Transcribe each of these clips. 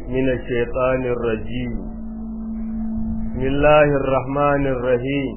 من الشيطان الرجيم بسم الله الرحمن الرحيم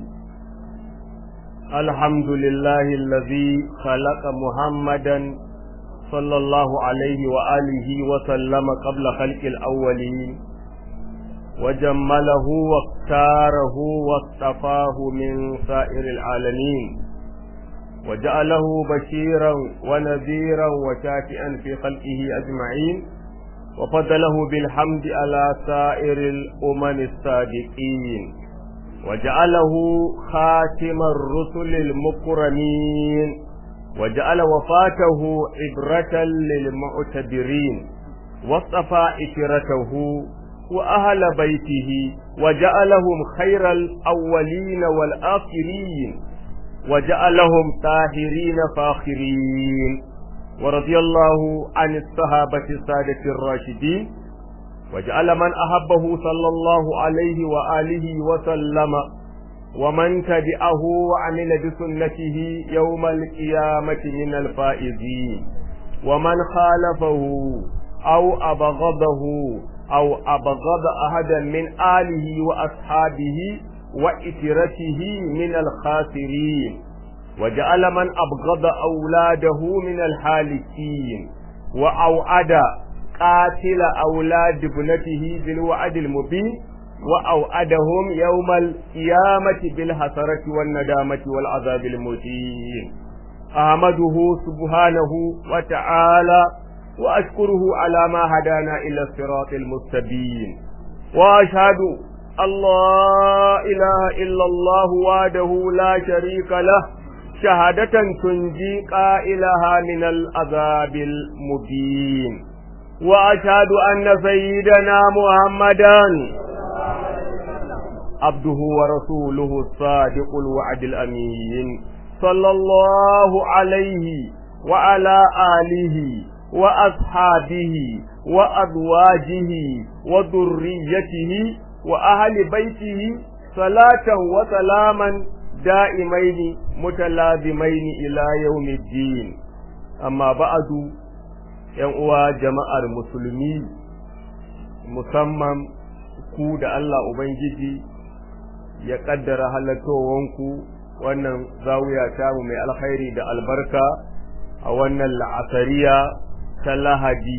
الحمد لله الذي خلق محمدا صلى الله عليه وآله وسلم قبل خلق الأولين وجمله واختاره واصطفاه من سائر العالمين وجعله بشيرا ونذيرا وشافئا في خلقه أجمعين وفضله بالحمد على سائر الأمم الصادقين وجعله خاتم الرسل المكرمين وجعل وفاته عبرة للمعتبرين واصطفى إشرته وأهل بيته وجعلهم خير الأولين والآخرين وجعلهم طاهرين فاخرين ورضي الله عن الصحابة السادة الراشدين وجعل من أحبه صلى الله عليه وآله وسلم ومن تبعه وعمل بسنته يوم القيامة من الفائزين ومن خالفه أو أبغضه أو أبغض أحدا من آله وأصحابه وإترته من الخاسرين وجعل من أبغض أولاده من الحالكين وأوعد قاتل أولاد ابنته بالوعد المبين وأوعدهم يوم القيامة بالحسرة والندامة والعذاب المهين أحمده سبحانه وتعالى وأشكره على ما هدانا إلى الصراط المستبين وأشهد الله إله إلا الله وحده لا شريك له شهادة تنجي قائلها من العذاب المبين وأشهد أن سيدنا محمدا عبده ورسوله الصادق الوعد الأمين صلى الله عليه وعلى آله وأصحابه وأزواجه وذريته وأهل بيته صلاة وسلاما دائمين متلازمين إلى يوم الدين أما بعد uwa jama'ar musulmi musamman ku da Allah Ubangiji ya ƙaddara halattowanku wannan zawiya tamu mai alkhairi da albarka a wannan la'asariya ta lahadi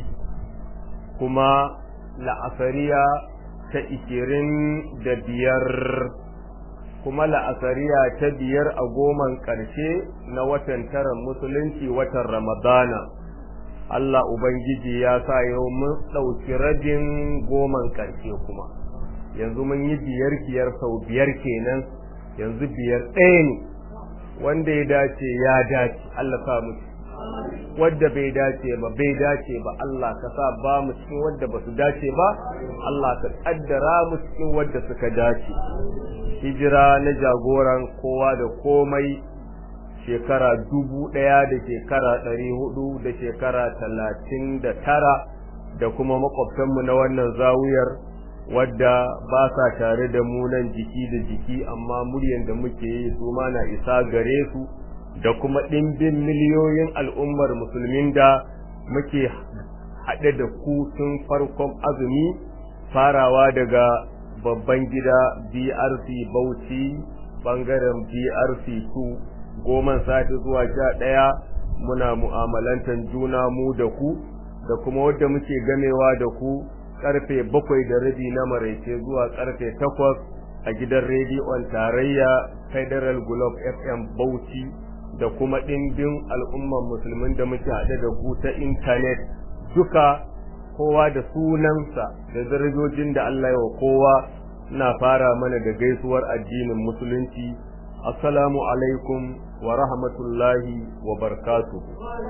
kuma la'asariya ta ikirin da biyar kuma la'asariya ta biyar a goman ƙarshe na watan taron musulunci watan ramadana Allah Ubangiji ya sa yau mun ɗauki rabin goman ƙarshe kuma yanzu mun yi biyar biyar sau biyar kenan yanzu biyar ɗaya ne wanda ya dace ya dace Allah sa mu wadda bai dace ba bai dace ba Allah ka sa ba mu cikin wadda ba su dace ba Allah ka kaddara mu cikin wadda suka dace hijira na jagoran kowa da komai shekara dubu ɗaya da shekara ɗari hudu da shekara talatin da tara da kuma makwabtanmu na wannan zawuyar wadda ba sa tare da mu nan jiki da jiki amma muryan da muke yi su ma na isa gare su da kuma ɗimbin miliyoyin al'ummar musulmin da muke haɗe da ku tun farkon azumi farawa daga babban gida BRC Bauchi ɓangaren BRC 2 goman sati zuwa sha ɗaya muna mu'amalantar juna mu da ku da kuma wadda muke gamewa da ku karfe bakwai da rabi na maraice zuwa karfe takwas a gidan rediyon tarayya federal globe fm bauchi da kuma ɗimbin al'umman musulmin da muke haɗe da ku ta intanet duka kowa da sunansa da darajojin da Allah ya wa kowa na fara mana da gaisuwar addinin musulunci assalamu alaikum wa rahmatullahi wa barakatuh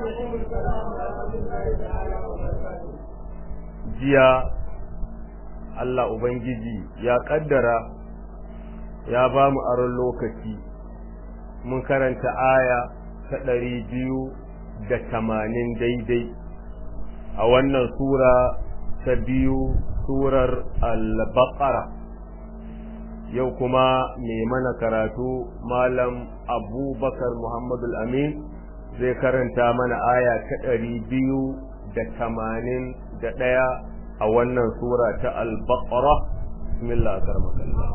jiya Allah Ubangiji ya kaddara ya ba mu aron lokaci mun karanta aya ta ɗari biyu da tamanin daidai a wannan sura ta biyu surar al-baqara yau kuma mai mana karatu malam abubakar muhammadu amin zai karanta mana aya ta ɗari biyu da tamanin da ɗaya a a wannan sura ta al-baqara bismillah karamakallah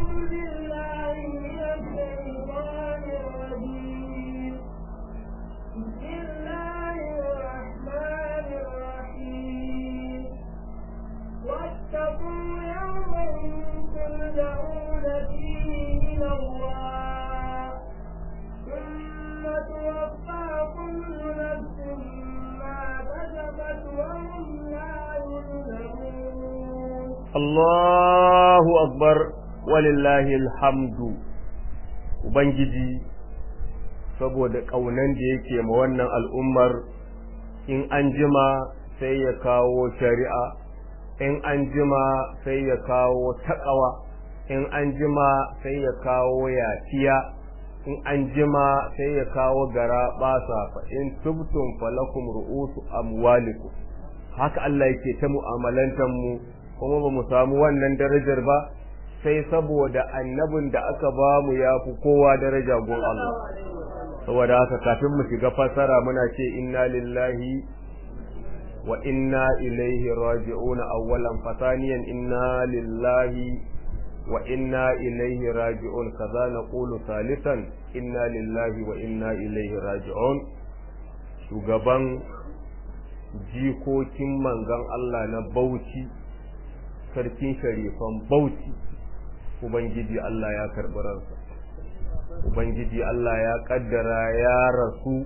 واتقوا يوما ترجعون فيه إلى الله ثم توفى كل نفس ما كسبت وهم لا يظلمون Allahu akbar walillahi alhamdu Ubangiji saboda ƙaunan da yake ma wannan al'ummar in an jima sai ya kawo shari'a in an jima sai ya kawo taƙawa in an jima sai ya kawo yafiya in an jima sai ya kawo gara ɓasa fa in tubtum falakum ru'usu amwalikum haka Allah yake ta mu'amalantar mu kuma ba mu samu wannan darajar ba sai saboda annabin da aka ba mu ya fi kowa daraja gun Allah saboda haka kafin mu shiga fasara muna ce inna lillahi wa inna ilaihi raji'un awwalan fataniyan inna lillahi wa inna ilaihi raji'un kaza naqulu salisan inna lillahi wa inna ilaihi raji'un shugaban jikokin manzon Allah na Bauchi sarkin sharifan Bauchi Ubangiji Allah ya karɓi ransa Ubangiji Allah ya ƙaddara ya rasu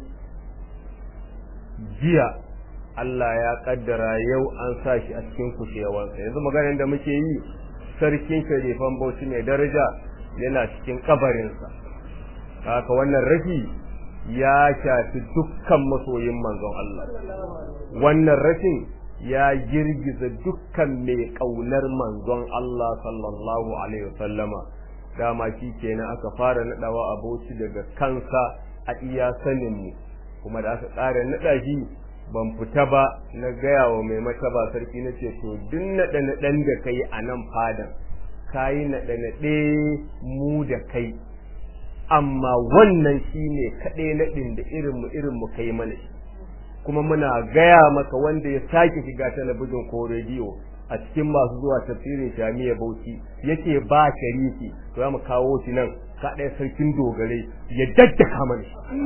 jiya Allah ya ƙaddara yau an sa shi a cikin kushewansa yanzu maganin da muke yi sarkin sharifan Bauchi mai daraja yana cikin kabarinsa haka wannan rafi ya shafi dukkan masoyin manzon Allah wannan rashin ya girgiza dukkan mai ƙaunar manzon Allah sallallahu alaihi wasallama dama shi kenan aka fara nadawa aboci daga kansa a iya sanin mu kuma da aka ƙara nada shi ban fita ba na gaya wa mai mataba sarki na ce to duk naɗe naɗen da kai a nan fadan kayi naɗe naɗe mu da kai amma wannan shine kaɗai naɗin da irin mu irin mu kai mana shi kuma muna gaya maka wanda ya sake shiga talabijin ko rediyo a cikin masu zuwa tafsirin shamiya bauchi yake ba sharifi to mu kawo shi nan ka ɗaya sarkin dogare ya daddaka mana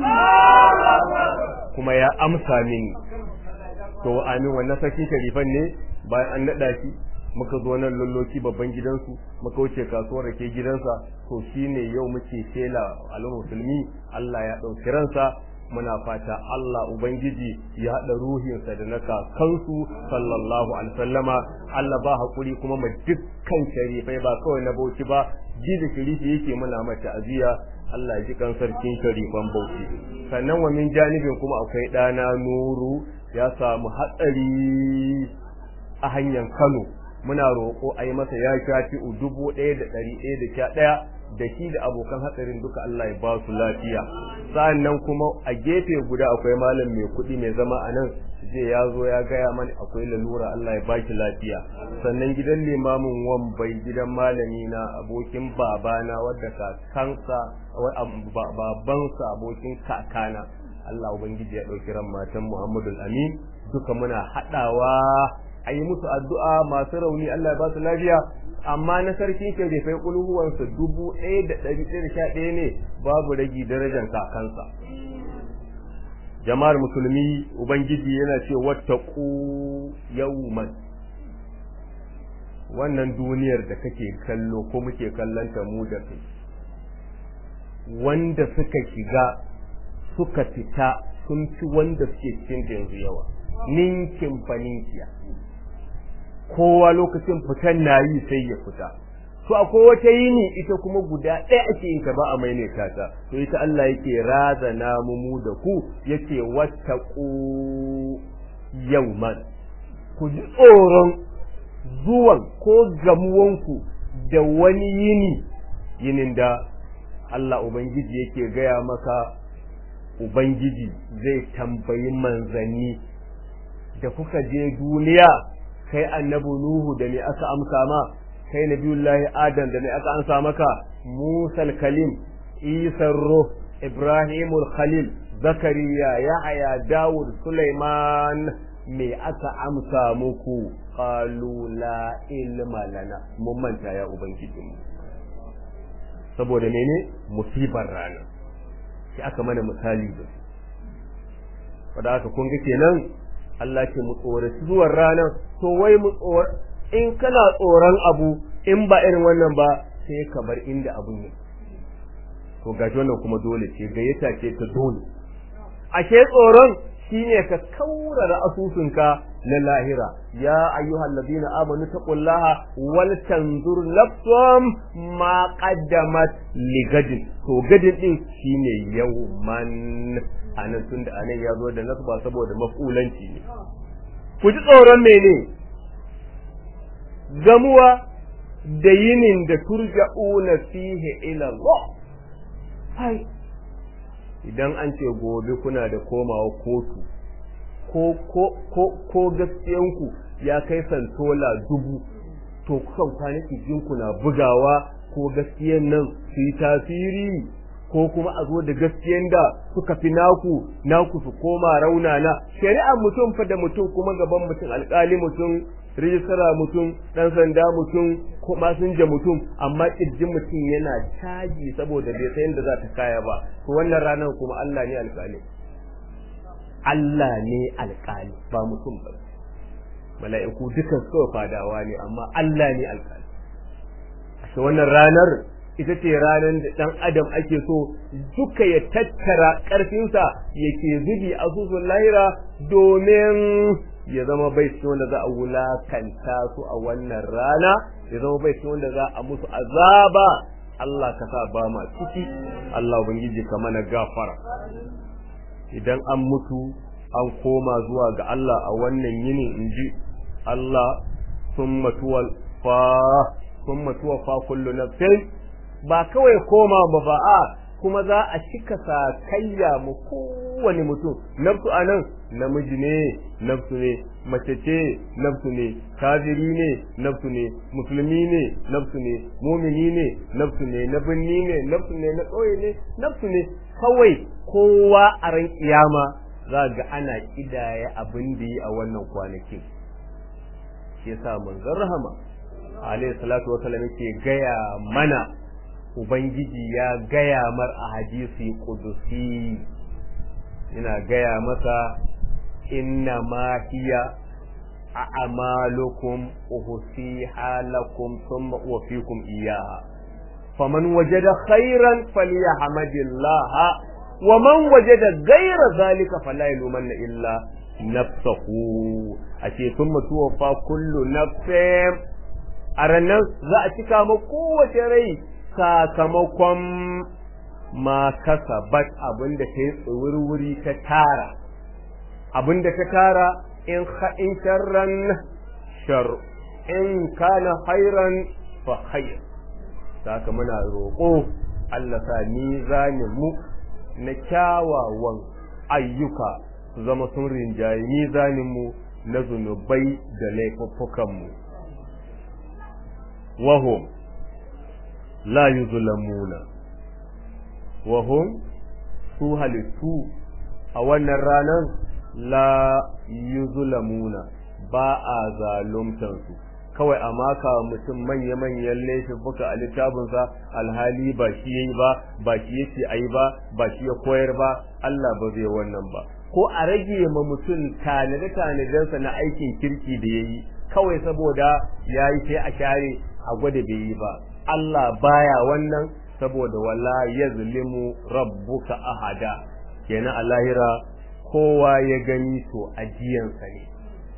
kuma ya amsa mini to amin wannan sarkin sharifan ne bayan an naɗa shi muka zo nan lulloki babban gidansu muka wuce kasuwar rake gidansa to shine yau muke shela al'ummar musulmi Allah ya ɗauki ransa muna fata Allah Ubangiji ya haɗa ruhinsa da na kakansu sallallahu alaihi wasallama Allah ba haƙuri kuma ma dukkan sharifai ba kawai na bauchi ba ji da sharifi yake muna mata aziya Allah ji kan sarkin sharifan bauchi sannan wa min janibin kuma akwai ɗana nuru ya samu hatsari a hanyar Kano muna roƙo a yi masa ya shafi dubu ɗaya da ɗari ɗaya da sha ɗaya da shi da abokan hatsarin duka Allah ya ba su lafiya sa'annan kuma a gefe guda akwai malam mai kuɗi mai zama a nan zai ya zo ya gaya mani akwai lalura Allah ya ba shi lafiya sannan gidan limamin wambai gidan malami na abokin babana wadda kakansa babansa abokin kakana Allah ubangiji ya ɗauki ran matan Muhammadu Amin duka muna haɗawa a yi musu addu'a masu rauni Allah ya ba su lafiya amma na sarkin sharifai kulhuwansa dubu ɗaya da ɗari ɗaya da sha ɗaya ne babu ragi darajar kakansa jama'ar musulmi ubangiji yana ce wattaku yawman wannan duniyar da kake kallo ko muke kallanta mu da kai wanda suka shiga suka fita sun fi wanda suke cikin yanzu yawa ninkin faninkiya kowa lokacin fitan na yi sai ya fita to akwai wata yini ita kuma guda ɗaya ake yin ta ba a maimaita ta to ita Allah yake razana mu mu da ku yake wattaqu yawman ku ji tsoron zuwan ko gamuwanku da wani yini yinin da Allah Ubangiji yake gaya maka Ubangiji zai tambayi manzanni da kuka je duniya kai annabi Nuhu da me aka amsa ma kai nabiyullahi Adam da me aka amsa maka Musa kalim Isa ruh Ibrahimul Khalil Zakariya Yahaya Dawud Sulaiman me aka amsa muku qalu la ilma lana mun manta ya ubangijinmu saboda mene musibar rana sai aka mana misali da su wadda aka kun ga kenan Allah ce mu tsoraci zuwan ranar to wai mu tsor in kana tsoron abu in ba irin wannan ba sai ka bar inda abun ne to gashi wannan kuma dole ce gayyata ce ta dole ashe tsoron shine ka kaurara asusunka na lahira ya ayyuhal ladina amanu taqullaha wal tanzur nafsum ma qaddamat ligadin to gadin din shine yawman anan tunda anan ya zo da nasba saboda mafulanci ne ku ji tsoron mene gamuwa da yinin da turja'una fihi ila Allah hai idan an ce gobe kuna da komawa kotu ko ko ko ko gaskiyanku ya kai santola dubu to kukan kwanaki jinku na bugawa ko gaskiyan nan su yi tasiri ko kuma a zo da gaskiyan da suka fi naku naku su koma raunana shari'ar mutum fa da mutum kuma gaban mutum alkali mutum rijistara mutum dan sanda mutum ko masinja mutum amma kirjin mutum yana caji saboda bai san da za ta kaya ba to wannan ranar kuma Allah ne alkali Allah ne alkali ba mutum ba mala'iku dukan kawai fadawa ne amma Allah ne alkali a wannan ranar ita ce ranar da ɗan adam ake so duka ya tattara ƙarfinsa yake zubi a susun lahira domin ya zama bai cikin wanda za a wulakanta su a wannan rana ya zama bai cikin wanda za a musu azaba Allah ka sa ba ma ciki Allah ubangiji ka mana gafara idan an mutu an koma zuwa ga Allah a wannan yinin inji Allah summa tuwal fa summa tuwaffa kullu nafsin ba kawai koma ba ba a kuma za a cika sakayya mu kowane mutum nafsu anan namiji ne nafsu ne mace ce nafsu ne kafiri ne nafsu ne musulmi ne nafsu ne mumini ne nafsu ne na binni ne nafsu ne na ƙauye ne nafsu ne kawai kowa a ran kiyama za ga ana kidaya abin da yi a wannan kwanakin shi yasa manzon rahama alayhi salatu wa sallam yake gaya mana ubangiji ya gaya mar a hadisi kudusi ina gaya masa inna ma hiya a amalukum uhsiha lakum thumma uwaffikum iyyaha faman wajada khairan falyahmadillah wa man wajada ghayra zalika fala yalumanna illa nafsahu ace thumma tuwaffa kullu nafsin a ranar za a cika ma kowace rai sakamakon ma kasabat abinda ta yi tsawurwuri ta tara abinda ta tara in in sharran shar in kana khairan fa khair saka muna roƙo Allah sa mizanin mu na kyawawan ayyuka su zama sun rinjaye mizanin mu na zunubai da laifuffukan mu wahum la yuzlamuna wa hum su halittu a wannan ranar la yuzlamuna ba a zaluntar su kawai a maka mutum manya-manyan laifuka a littafinsa alhali ba shi yayi ba ba shi yake ayi ba ba shi ya koyar ba Allah ba zai wannan ba ko a rage ma mutum tanade-tanadensa na aikin kirki da yayi kawai saboda yayi sai a share a gwada bai yi ba Allah baya wannan saboda wala yazlimu rabbuka ahada kenan a lahira kowa ya gani to ajiyansa ne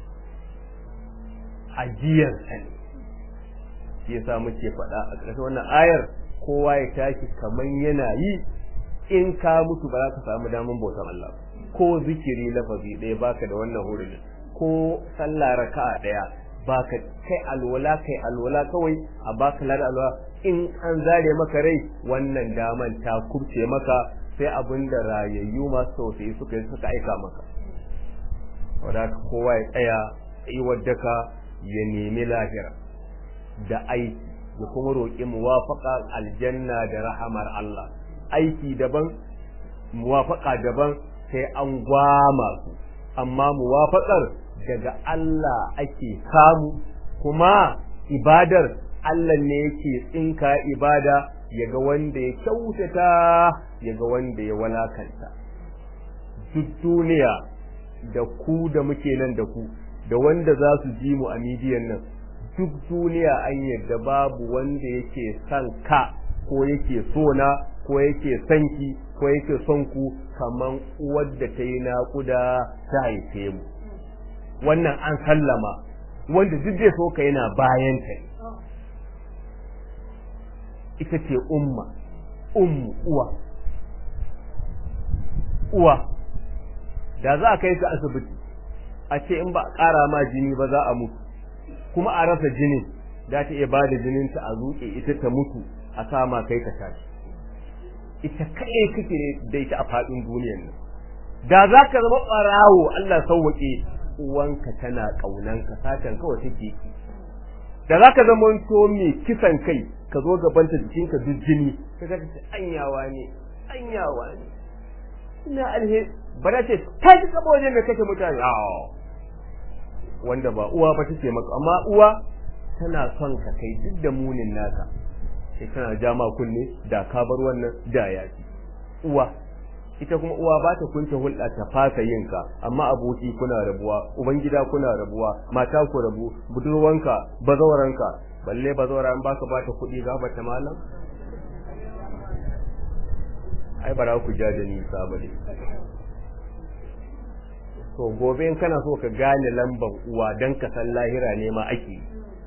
ajiyansa ne shi yasa muke faɗa a ƙarshen wannan ayar kowa ya tashi kaman yana yi in ka mutu ba za ka samu daman bautan Allah ko zikiri lafazi ɗaya baka da wannan hurumin ko sallah raka'a ɗaya baka kai alwala kai alwala kawai a baka lada alwala in an zare maka rai wannan daman ta kubce maka sai abin da rayayyu masu tausayi suka yi suka aika maka wadda kowa ya tsaya yi wadaka ya nemi lahira da aiki ya kuma roƙi muwafaƙa aljanna da rahamar Allah aiki daban muwafaƙa daban sai an gwama su amma muwafaƙar daga Allah ake samu kuma ibadar Allah ne yake tsinka ibada yaga wanda ya kyautata yaga wanda ya walakanta duk duniya da ku da muke nan da ku da wanda za su ji mu a midiyan nan duk duniya an yadda babu wanda yake son ka ko yake so na ko yake son ki ko yake son ku kaman uwar da ta yi naƙuda ta haife mu wannan an sallama wanda duk zai so ka yana bayan ta ita ce umma ummu uwa uwa da za a kai ka asibiti a ce in ba a ƙara ma jini ba za a mutu kuma a rasa jinin za ta iya ba da jininta a zuƙe ita ta mutu a sama kai ka tashi ita kaɗai kake ne da ita a faɗin duniyar nan da za ka zama ɓarawo Allah sauwaƙe uwanka tana ƙaunanka satan kawai take ki da za ka zama to mai kisan kai ka zo gabanta jikinka duk jini ka ga ta anyawa ne anyawa ne ina alhe ba da ce ta ji kaba wajen da kake mutane wanda ba uwa ba take maka amma uwa tana son ka kai duk da munin naka sai tana jama kunne da ka bar wannan da yaki uwa ita kuma uwa ba ta kunce hulɗa ta fasa yin ka amma aboki kuna rabuwa ubangida kuna rabuwa mata ku rabu budurwanka bazawaranka balle bazawara an baka bata kuɗi ga bata malam ai bara ku ja da nisa ba ne to gobe in kana so ka gane lambar uwa dan ka san lahira ne ma ake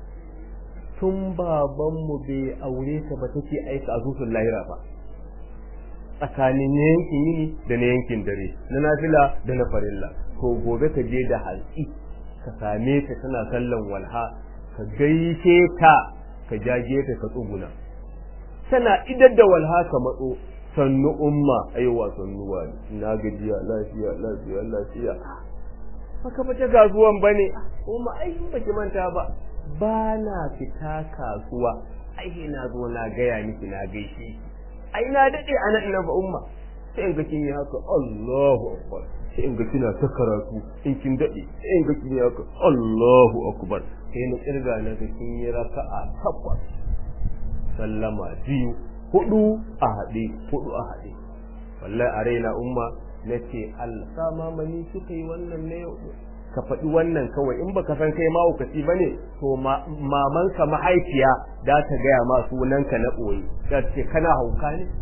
tun babanmu bai aure ta ba take aika azusun lahira ba tsakanin yankin yini da na yankin dare na nafila da na farilla to gobe ka je da hantsi ka same ta tana sallan walha ka gaishe ta ka jaje ta ka tsuguna tana idar da walha ka matso sannu umma aiwa sannu wani na gajiya lafiya lafiya lafiya haka ba ta gazuwan bane umma ai ba ki manta ba ba na fita kasuwa ai na zo na gaya miki na gaishe ai na dade ana ina ba umma sai in ga kin yi haka Allahu akbar sai in ga kina ta karatu in kin dade sai in ga kin yi haka Allahu akbar sai na kirga na ga kin yi raka'a takwas sallama biyu hudu a haɗe hudu a haɗe wallahi a raina umma nace alsama mani kika yi wannan ne ka faɗi wannan kawai in baka san kai mahaukaci ba ne to mamanka mahaifiya za ta gaya ma sunanka na ɓoye za ta ce kana hauka ne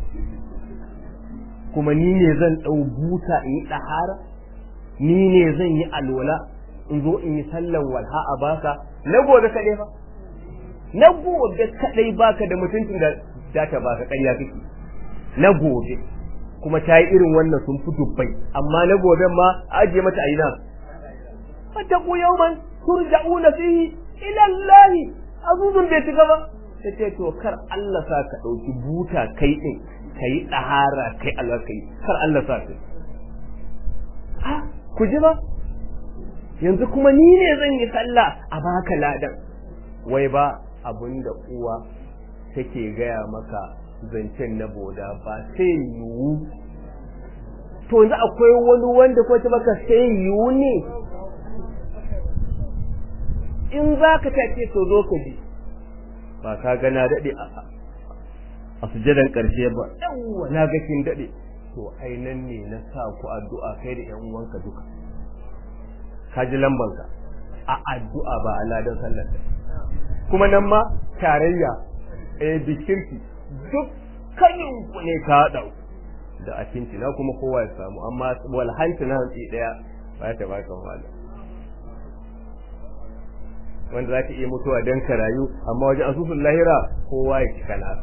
kuma ni ne zan ɗau buta in yi ɗahara ni ne zan yi alwala in zo in yi sallan walha a baka na gobe kaɗai ba na gobe kaɗai baka da mutuncin da za ta baka ƙarya kake na gobe kuma ta yi irin wannan sun fi dubbai amma na gobe ma ajiye mata a ina fattaku yawman turja'una fihi ila Allah azuzun bai shiga ba sai to kar Allah sa ka dauki buta kai din kai dahara kai Allah kai kar Allah sa ka ha ku ji ba yanzu kuma ni ne zan yi sallah a baka ladan wai ba abinda uwa take gaya maka zancen na boda ba sai yiwu to yanzu akwai wani wanda ko ta baka sai yiwu ne in za ka tace to zo ka bi ba ka ga na daɗe a sujadan ƙarshe ba yawwa na ga kin daɗe to ai nan ne na sa ku addu'a kai da ƴan uwanka duka ka ji lambanka a addu'a ba a ladan sallar kuma nan ma tarayya eh bikirki duk kanin ku ne ka haɗa da akinci na kuma kowa ya samu amma walhanci na hantsi ɗaya ba ta baka wahala wanda za ka iya mutuwa don ka rayu amma wajen asusun lahira kowa ya cika nasa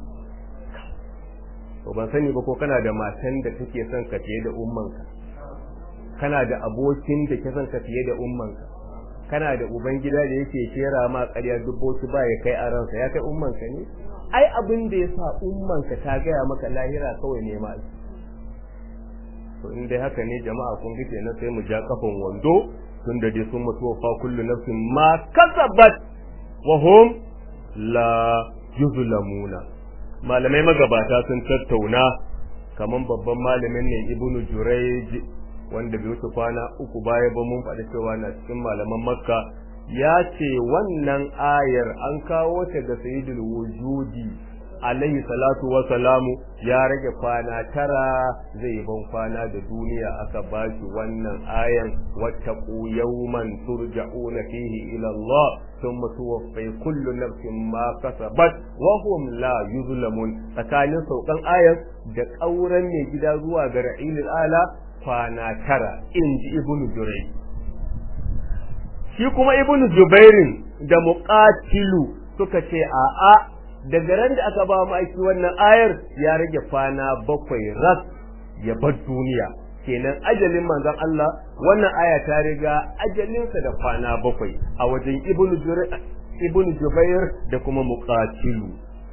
to ban sani ba ko kana da matan da take son ka fiye da ummanka kana da abokin da ke son ka fiye da ummanka kana da uban gida da yake kera ma ƙarya dubboci ba ya kai a ransa ya kai ummanka ne ai abin da ya sa ummanka ta gaya maka lahira kawai ne ma to in dai haka ne jama'a kun ga kenan sai mu ja kafan wando tun da dai sun mutu fa kullu nafsin ma kasabat wa hum la yuzlamuna malamai magabata sun tattauna kaman babban malamin ne ibnu jurayj wanda bai wuce kwana uku baya ba mun faɗi cewa na cikin malaman makka ya ce wannan ayar an kawo ta ga sayyidul wujudi alaihi salatu wa salamu ya rage kwana tara zai ban kwana da duniya aka bashi wannan ayan wattaqu yawman turja'una fihi ila Allah thumma tuwaffi kullu nafsin ma kasabat wa hum la yuzlamun tsakanin saukan ayan da kauran mai gida zuwa ga ra'ilil ala kwana tara inji ibnu jurai shi kuma ibnu jubairin da muqatilu suka ce a'a daga ran da aka ba mu aiki wannan ayar ya rage kwana bakwai ras ya bar duniya kenan ajalin manzon Allah wannan aya ta riga ajalinsa da kwana bakwai a wajen ibnu ibnu jubair da kuma muqatilu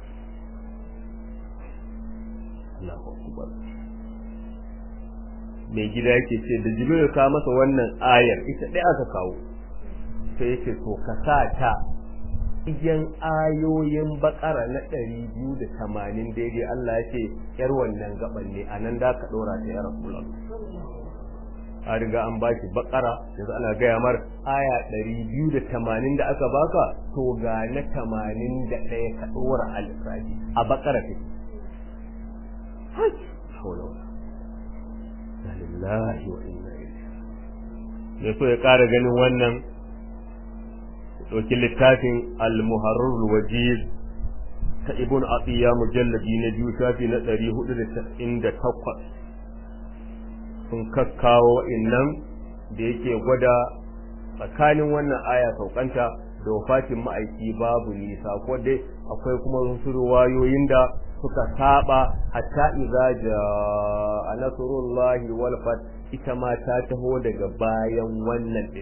Allahu akbar mai gida yake ce da jibril ka masa wannan ayar ita dai aka kawo sai yake to ka sa ta igiyan ayoyin bakara na ɗari biyu da tamanin daidai Allah ya ce ‘yar wannan gaban ne a nan da ka ɗora ta ya Rasulallah. A riga an baki bakara yanzu ana gaya mar aya ɗari biyu da tamanin da aka baka to ga na tamanin da ɗaya ka ɗora alisaji a bakara ta. Lillahi wa inna ilaihi. so ya ƙara ganin wannan ɗauki littafin al-muharrar wajiz ta ibn atiya mujalladi na biyu shafi na ɗari hudu da tasa'in da takwas sun kakkawo innan da yake gwada tsakanin wannan aya saukanta da wafatin ma'aiki babu nisa ko dai akwai kuma wasu ruwayoyin da suka saba hatta idza jaa nasrullahi wal fat ita ma ta taho daga bayan wannan din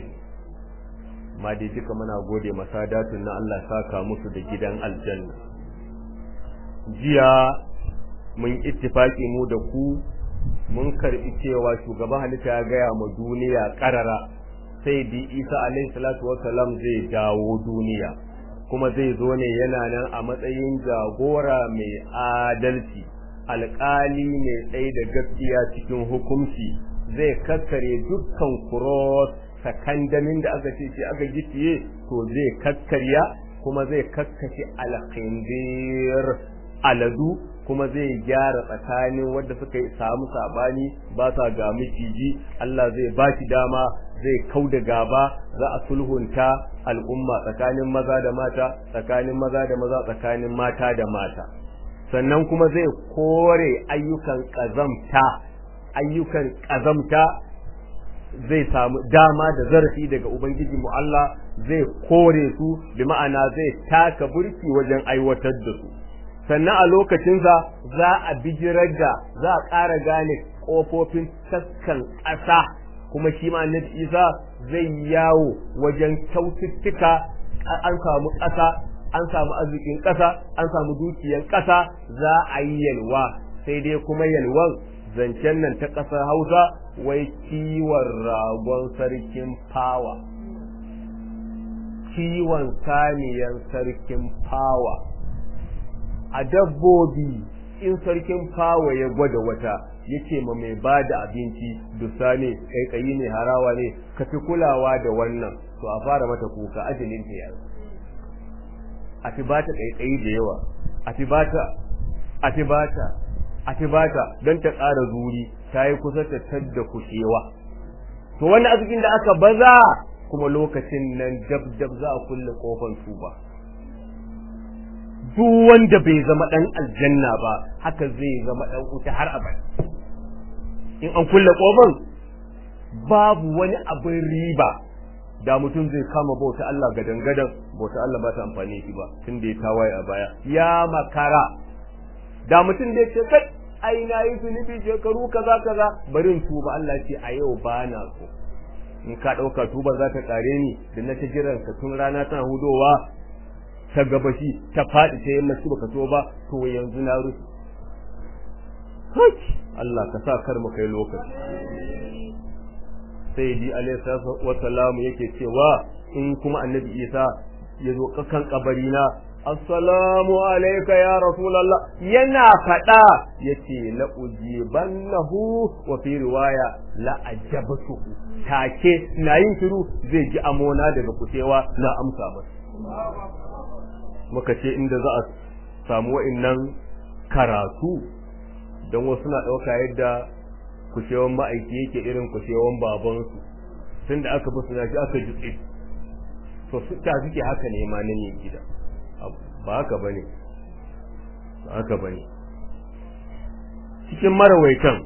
ma dai duka muna gode masadatun na Allah saka musu da gidan aljanna jiya mun ittifaki mu da ku mun karbi cewa shugaban halitta ya gaya ma duniya karara sai di Isa alaihi salatu wassalam zai dawo duniya kuma zai zo ne yana nan a matsayin jagora mai adalci alƙali mai tsaye da gaskiya cikin hukunci zai kakkare dukkan kuros sakandamin da aka ce shi aka gicciye to zai kakkarya kuma zai kakkashe alkhindir aladu kuma zai gyara tsakanin wanda suka samu sabani ba sa ga miciji Allah zai ba shi dama zai kau da gaba za a sulhunta al'umma tsakanin maza da mata tsakanin maza da maza tsakanin mata da mata sannan kuma zai kore ayyukan kazamta ayyukan kazamta zai samu dama da zarafi daga ubangiji mu Allah zai kore su bi ma'ana zai taka burki wajen aiwatar da su sannan a lokacinsa za a bijirar da za a ƙara gane ƙofofin taskan ƙasa kuma shi ma annabi Isa zai yawo wajen kyaututtuka an samu ƙasa an samu arzikin ƙasa an samu dukiyan ƙasa za a yi yalwa sai dai kuma yalwan zancen nan ta ƙasar Hausa wai kiwon ragon sarkin fawa kiwon saniyan sarkin fawa a dabbobi in sarkin fawa ya gwada wata yake ma mai ba da abinci dusa ne kaikayi ne harawa ne ka fi kulawa da wannan to a fara mata kuka ajalin ta yaro a fi bata kaikayi da yawa a fi bata a fi bata a fi bata don ta ƙara zuri ta yi kusa ta tadda kushewa to wannan arzikin da aka baza kuma lokacin nan dab dab za a kulle kofar tuba duk wanda bai zama dan aljanna ba haka zai zama dan wuta har abada in an kulle kofar babu wani abin riba da mutum zai kama bauta Allah gadan gadan bauta Allah ba ta amfani shi ba tun da ya tawaye a baya ya makara da mutum da ce kai ai na yi zunubi shekaru kaza kaza bari in tuba Allah ce a yau ba na so in ka ɗauka tuba za ta ƙare ni da na ta jiran ka tun rana tana hudowa ta gabashi ta faɗi ta yamma shi baka so ba to yanzu na rufe Allah ka sa kar mu kai lokaci sai di alaihi wasallam yake cewa in kuma annabi Isa ya zo kan kabarina assalamu alayka ya rasulullah yana fada yace la ujibannahu wa fi riwaya la ajabtuhu take na yin shiru zai ji amona daga kutewa na amsa masa muka ce inda za a samu wa'annan karatu don wasu na ɗauka yadda kushewan ma'aiki yake irin kushewan babansu tun da aka basu shi aka jutse to su ta suke haka ne ma nan gida ba haka bane ba haka bane cikin marawaitan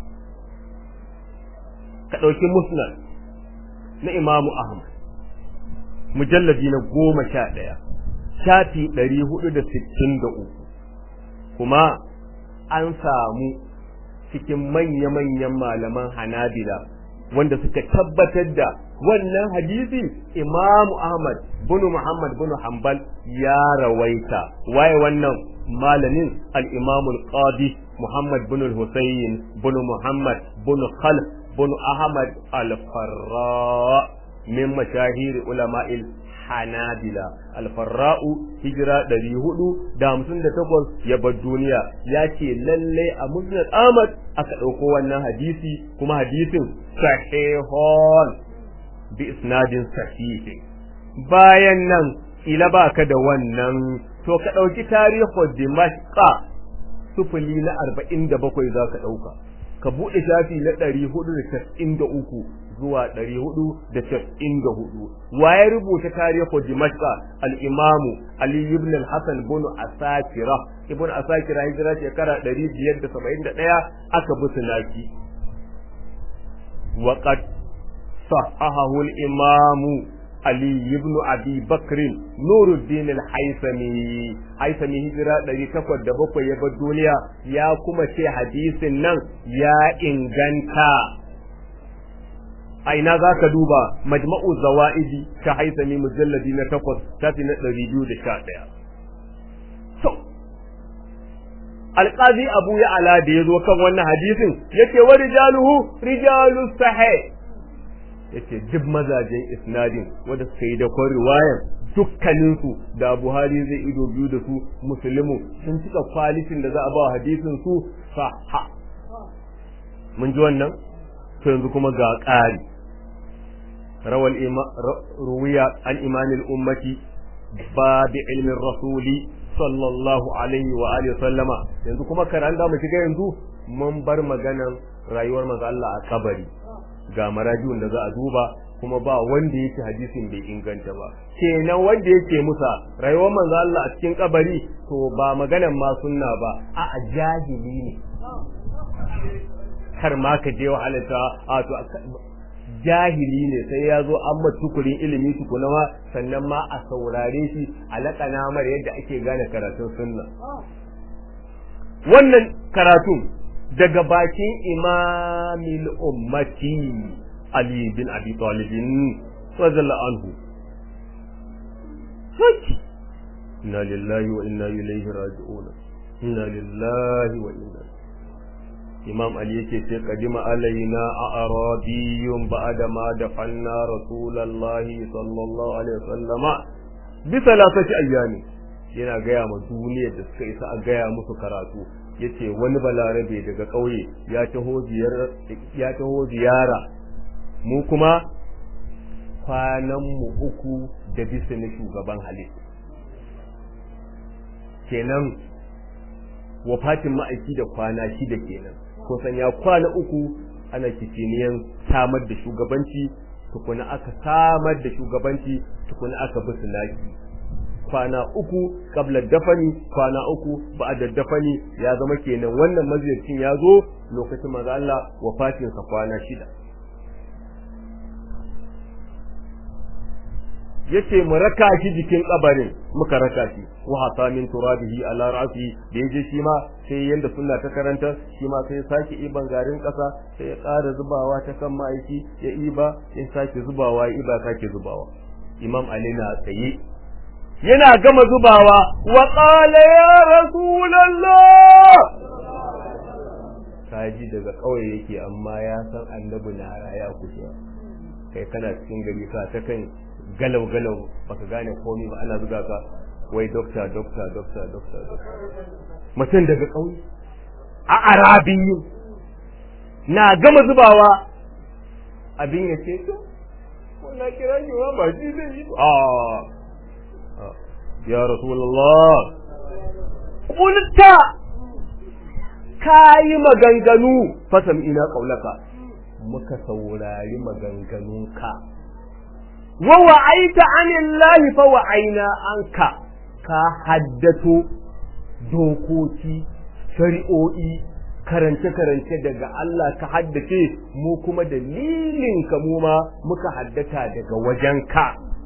ka ɗauki musnad na imamu ahmad mujalladi na goma sha ɗaya shafi ɗari hudu da sittin da uku kuma an samu cikin manya-manyan malaman hanabila wanda suka tabbatar da wannan hadisi imamu ahmad bunu muhammad bunu hanbal ya rawaita waye wannan malamin al-imamul qadi muhammad bunu husayn bunu muhammad bunu khalf bunu ahmad al-farra min mashahir ulama'il hanabila alfarra'u hijira ɗari hudu da hamsin da takwas ya bar duniya ya ce lalle a musnad ahmad aka ɗauko wannan hadisi kuma hadisin sahihon bi isnadin sahihi bayan nan ila baka da wannan to ka ɗauki tarihu dimashqa sufuli na arba'in da bakwai za ka ɗauka ka buɗe shafi na ɗari hudu da casa'in da uku zuwa ɗari hudu da casa'in da hudu waye rubuta tarihu dimashqa al-imamu ali ibn al-hasan ibn asakira ibn asakira hijira shekara ɗari biyar da saba'in da ɗaya aka bi sunaki وقد صححه الإمام علي بن أبي بكر نور الدين الحيثمي حيثمي هجرة الذي تقود دبقوا يبا الدنيا يا كما شي حديث نن يا إنغانتا أين ذاك دوبا مجمع الزوائد كحيثمي مجلدين تقود تاتنا الريبيو دشاتيا so alqazi abu ya ala da yazo kan wannan hadisin yace wa rijaluhu rijalu sahih yace duk mazajen isnadin wanda suka yi da kon riwayar dukkanin su da Buhari zai ido biyu da su muslimu sun cika kwalitin da za a ba hadisin su sahha mun ji wannan to yanzu kuma ga ƙari rawal ruwiya an imanil ummati babi ilmin rasuli sallallahu alaihi wa alihi sallama yanzu kuma karan da mu shiga yanzu mun bar maganan rayuwar manzo Allah a kabari ga marajin da za a duba kuma ba wanda yake hadisin bai inganta ba kenan wanda yake musa rayuwar manzo Allah a cikin kabari to ba maganan ma sunna ba a jahili ne kar ma ka je wahalata a to jahili ne sai ya zo an tukurin ilimi tukuna ma sannan ma a saurare shi a laƙana mar yadda ake gane karatun sunna wannan karatun daga bakin imamil ummati ali bin abi talibin radiyallahu anhu inna lillahi wa inna ilaihi raji'un inna lillahi wa inna imam ali yake ce kadima alaina a arabiyun ba'da ma dafalna rasulullahi sallallahu alaihi wasallama bi salasati ayyami yana gaya ma duniyar da suka isa a gaya musu karatu yace wani balarabe daga kauye ya taho ziyara ya taho ziyara mu kuma kwanan mu uku da bisa na shugaban halitta kenan wafatin ma'aiki da kwana shida kenan kusan ya kwana uku ana kiciniyan samar da shugabanci tukuna aka samar da shugabanci tukuna aka bi sunaki kwana uku kabla dafani kwana uku ba'da dafani ya zama kenan wannan maziyarcin ya zo lokacin maza Allah wafatin sa kwana shida yace mu raka shi jikin kabarin muka raka shi wa hata min turabihi ala ra'si da yaje shi ma sai yanda sunna ta karanta shi ma sai sake iban garin kasa sai ya ƙara zubawa ta kan ma'aiki ya iba ya sake zubawa ya iba sake zubawa imam ali na tsaye yana gama zubawa wa qala ya rasulullah kaji daga kauye yake amma ya san annabi na raya kusa kai kana cikin gari ka ta kan galau galau baka gane komai ba ana zuga ka wai dokta dokta dokta dokta dokta mutum daga ƙauye a arabiyu na gama zubawa abin ya ce to wannan kira shi ma ba shi zai yi a ya rasulullah kulta kayi maganganu fasam ina kaulaka muka saurari maganganunka wa wa'aita anillahi fa wa'aina anka ka haddato dokoki shari'o'i karance-karance daga Allah ka haddace mu kuma dalilin ka mu ma muka haddata daga wajenka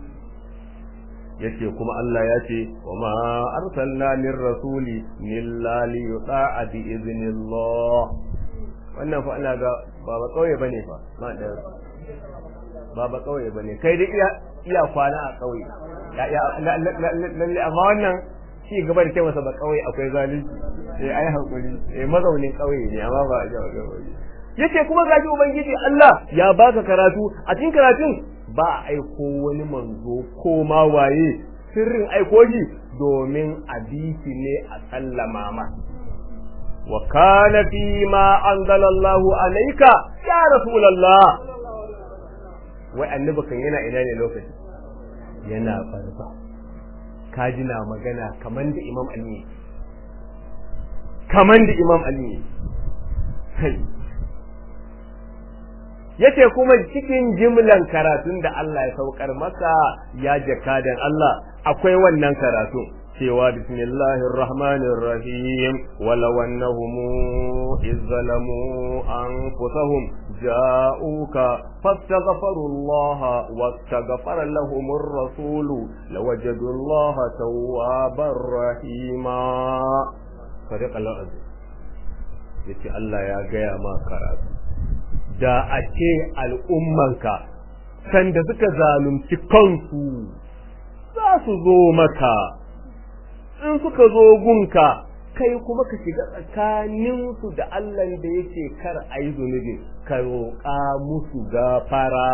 yace kuma Allah ya ce wa ma arsalna min rasuli illa li yuta'a bi iznillah wannan fa ana ga ba ba kauye bane fa ma da ba ba kauye bane kai dai iya iya kwana a kauye ya ya lalle amma wannan ci gaba da kai masa ba kauye akwai zalunci eh ai hakuri eh mazaunin kauye ne amma ba a yace kuma gaji ubangiji Allah ya baka karatu a cikin karatun ba a aiko wani manzo ko ma waye sirrin aiko shi domin abisi ne a sallama ma wa kana fi ma anzala Allahu alayka ya rasulullah wai annabi kan yana ina ne lokaci yana farfa kaji na magana kaman da imam ali kaman da imam ali kai yace kuma cikin jimlan karatun da Allah ya saukar maka ya jakadan Allah akwai wannan karatu cewa bismillahir rahmanir rahim walaw annahum izzalamu anfusahum ja'uka fastaghfiru Allah wastaghfara lahum ar-rasul lawajadu Allah tawwabar rahima sadiq Allah yace Allah ya gaya ma karatu da a ce al'ummanka sanda suka zalunci kansu za su zo maka in suka zo gunka kai kuma ka shiga tsakaninsu da Allah da yake kar a yi zunubi ka roƙa musu gafara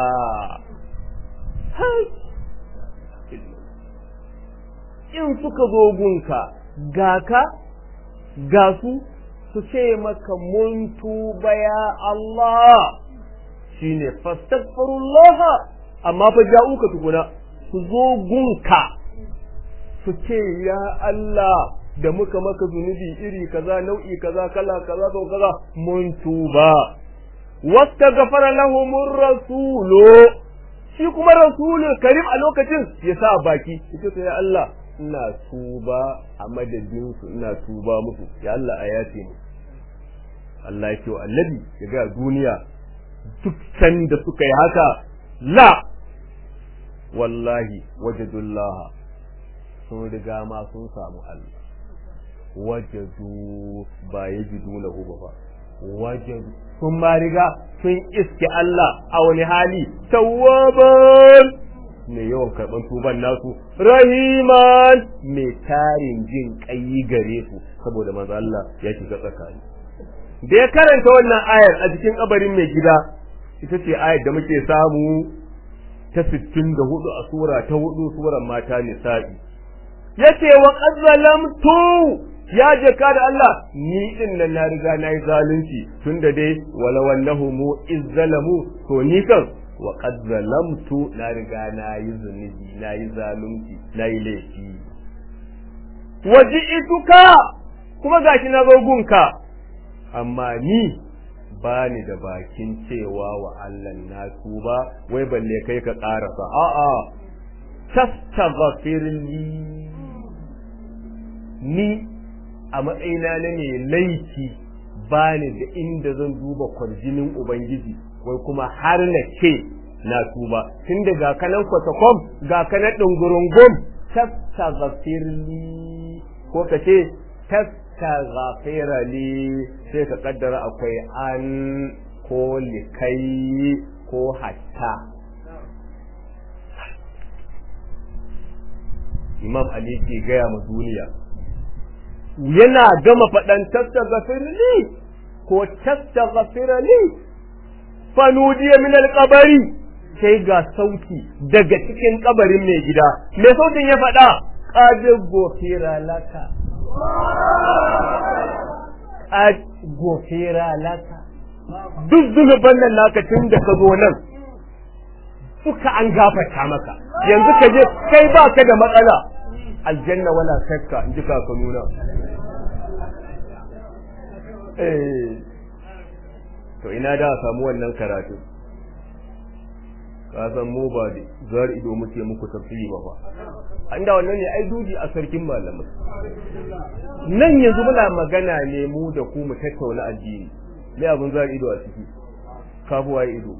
in suka zo gunka ga ka ga su su ce maka mun tuba ya Allah shine fastaghfirullah amma fa ja'uka tukuna su zo gunka su ce ya Allah da muka maka zunubi iri kaza nau'i kaza kala kaza to kaza mun tuba wastaghfara lahumur rasulu shi kuma rasulul karim a lokacin ya sa baki yace ya Allah ina tuba a madadin su ina tuba musu ya Allah a yace mu Allah yake wa annabi ya ga duniya duk sanda suka yi haka la wallahi wajadullah sun riga ma sun samu Allah wajadu ba yajidu lahu ba wajadu sun ma riga sun iske Allah a wani hali tawwaban mai yawan karɓar tuban nasu rahiman mai tarin jin ƙayi gare su saboda manzo Allah ya shiga tsakani da ya karanta wannan ayar a cikin kabarin mai gida ita ce ayar da muke samu ta 64 a sura ta hudu suran mata nisa'i yace wa qad zalamtu ya jaka da Allah ni din nan na riga na yi zalunci tunda dai wala wallahu mu izzalamu to ni kan wa qad zalamtu na riga na yi zunubi na yi zalunci na yi laifi waji'tuka kuma gashi na zo gunka amma ni ba ni da bakin cewa wa Allah na tuba wai balle kai ka karasa a'a tastaghfirli ni a matsayina na ne laifi ba ni da inda zan duba kwarjinin ubangiji wai kuma har na ce na tuba tun da ga kanan kwatakwam ga kanan ɗungurungun tastaghfirli ko ka ce tastaghfira li sai ka kaddara akwai an ko likai ko hatta imam ali ke gaya ma duniya yana gama faɗan tastaghfir li ko tastaghfira li fanudiya min alqabari sai ga sauti daga cikin kabarin mai gida mai sautin ya faɗa qad gofira laka qad gofira laka duk zunuban nan naka tun da ka zo nan suka an gafarta maka yanzu ka je kai ba ka da matsala aljanna wala shakka in ji ka nuna eh to ina da samu wannan karatu ka san mu ba da zar ido muke muku tafsiri ba fa an da wannan ne ai duji a sarkin malamai nan yanzu muna magana ne mu da ku mu tattauna addini me abun zar ido a ciki kafuwa ido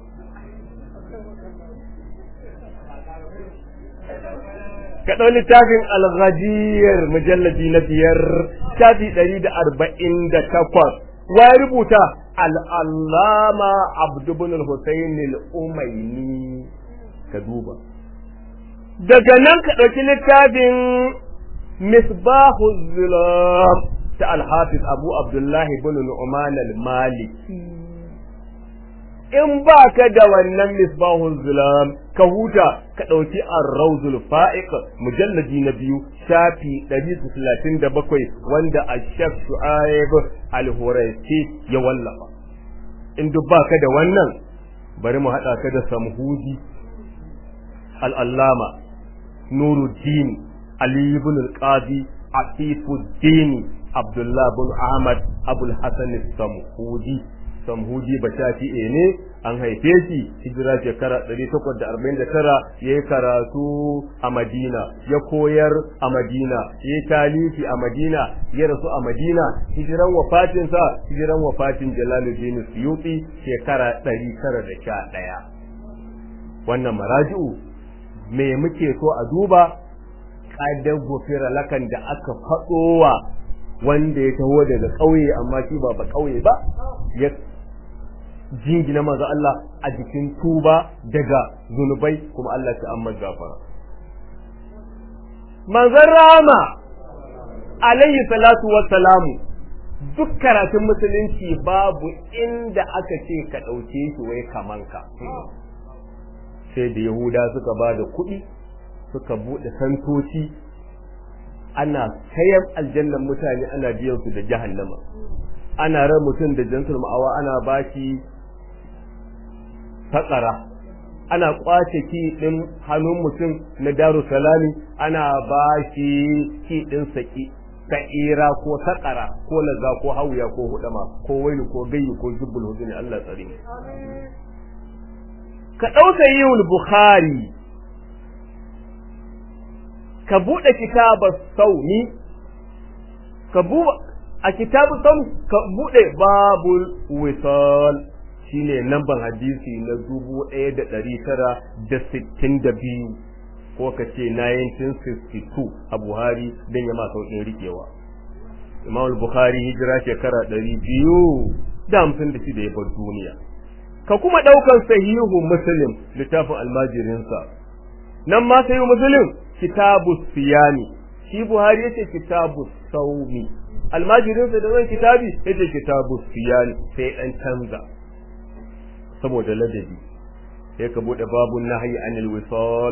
ka ɗau littafin al-ghadiyar mujalladi na biyar shafi ɗari da arba'in da takwas wa rubuta al'allama abdu bin al-husayn al-umayni ka duba daga nan ka ɗauki littafin misbahu zulam ta al-hafiz abu abdullahi bin nu'man al-maliki in ba ka da wannan misbahul zulam ka huta ka ɗauki ar-rawzul fa'iq mujalladi na biyu shafi 137 wanda ash-shaf shu'aib al-huraysi ya wallafa in duk ba ka da wannan bari mu haɗa ka da samhudi al-allama nuruddin ali ibn al-qadi afifuddin abdullah bin ahmad abul hasan samhudi samhudi ba shafi'e ne an haife shi hijira shekara 849 ya yi karatu a madina ya koyar a madina ya yi talifi a madina ya rasu a madina hijiran wafatinsa hijiran wafatin jalaluddin suyuti shekara 911 wannan maraji'u me muke so a duba kadar gofira lakan da aka faɗowa wanda ya taho daga ƙauye amma shi ba ba ƙauye ba ya jingina manzo Allah a jikin tuba daga zunubai kuma Allah ta amma gafara manzon rama alayhi salatu wassalamu duk karatun musulunci babu inda aka ce ka ɗauke shi wai kaman ka sai da yahuda suka ba da kuɗi suka buɗe santoci ana sayan aljannan mutane ana biyan su da jahannama ana ran mutum da jantul ma'awa ana bashi fatsara ana kwace ki din hannun mutum na daru salami ana bashi ki din saki sa'ira ko sakara ko laza ko hauya ko hudama ko wailu ko gayyu ko jubbul huduni Allah tsare mu ka dauka yul bukhari ka bude kitabar sauni ka bu a kitabu sam ka bude babul wisal shine namban hadisi na dubu ɗaya da ɗari tara da sittin da biyu ko ka ce 1962 a Buhari don ya ma sauƙin riƙewa. Imam Bukhari hijira shekara ɗari biyu da hamsin da shida ya bar duniya. Ka kuma ɗaukar sahihu Muslim littafin almajirinsa. Nan ma sahihu Muslim kitabu siyami. Shi Buhari yace kitabu saumi. Almajirinsa da zan kitabi yace kitabu siyami sai ɗan canza. saboda ladabi sai ka bude babun nahyi anil wisal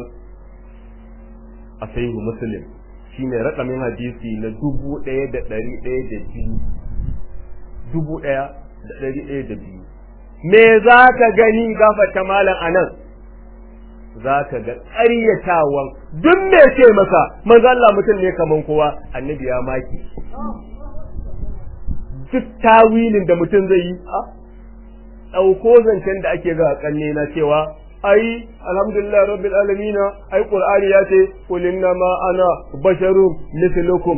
a sahihu muslim shine rakamin hadisi na dubu ɗaya da ɗari ɗaya da biyu dubu ɗaya da ɗari ɗaya da biyu me za ka gani gafata malam a nan za ka ga ƙaryatawan duk me ce maka manzo Allah mutum ne kaman kowa annabi ya maki duk tawilin da mutum zai yi ɗauko zancen da ake ga kalle na cewa ai alhamdulillah rabbil alamin ai qur'ani ya ce qul inna ma ana basharun mithlukum